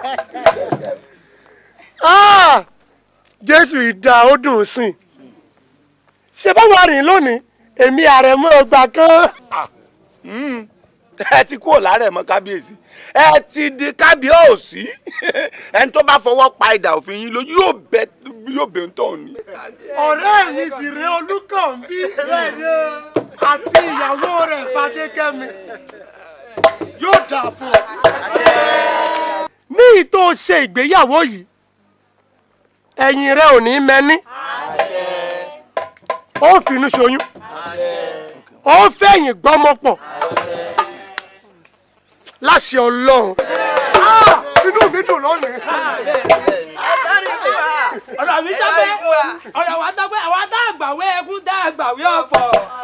Ah! jésù ìdá ó dùn sìn ṣe bá wà rìn lónìí èmi àrẹ̀mọ ọgbà kan. ẹ ti kúrò lárẹ̀ mọ́ kábíyèsí ẹ ti di kábíyèsí ẹni tó bá fọwọ́ pa idà òfin yín lójú yóò bẹ yóò bẹ ń tọ̀ ni. ọ̀rẹ́ mi sì rẹ olúkànbí àti ìyàwó rẹ̀ fadékẹ́mi yóò dà fún ọ. ní ìtò ṣe ìgbéyàwó yìí ẹ̀yìn rẹ ò ní mẹ́ni ó finú ṣoyún ó fẹ̀yìn gbọ́mọ pọ̀ láṣẹ ọlọ́run Ah! inú mi dùn lónìí. ọ̀rọ̀ mi tọ́pẹ́ ọ̀rọ̀ wa tọ́pẹ́ àwa tá àgbàwé ẹkún tá àgbàwé ọ̀fọ̀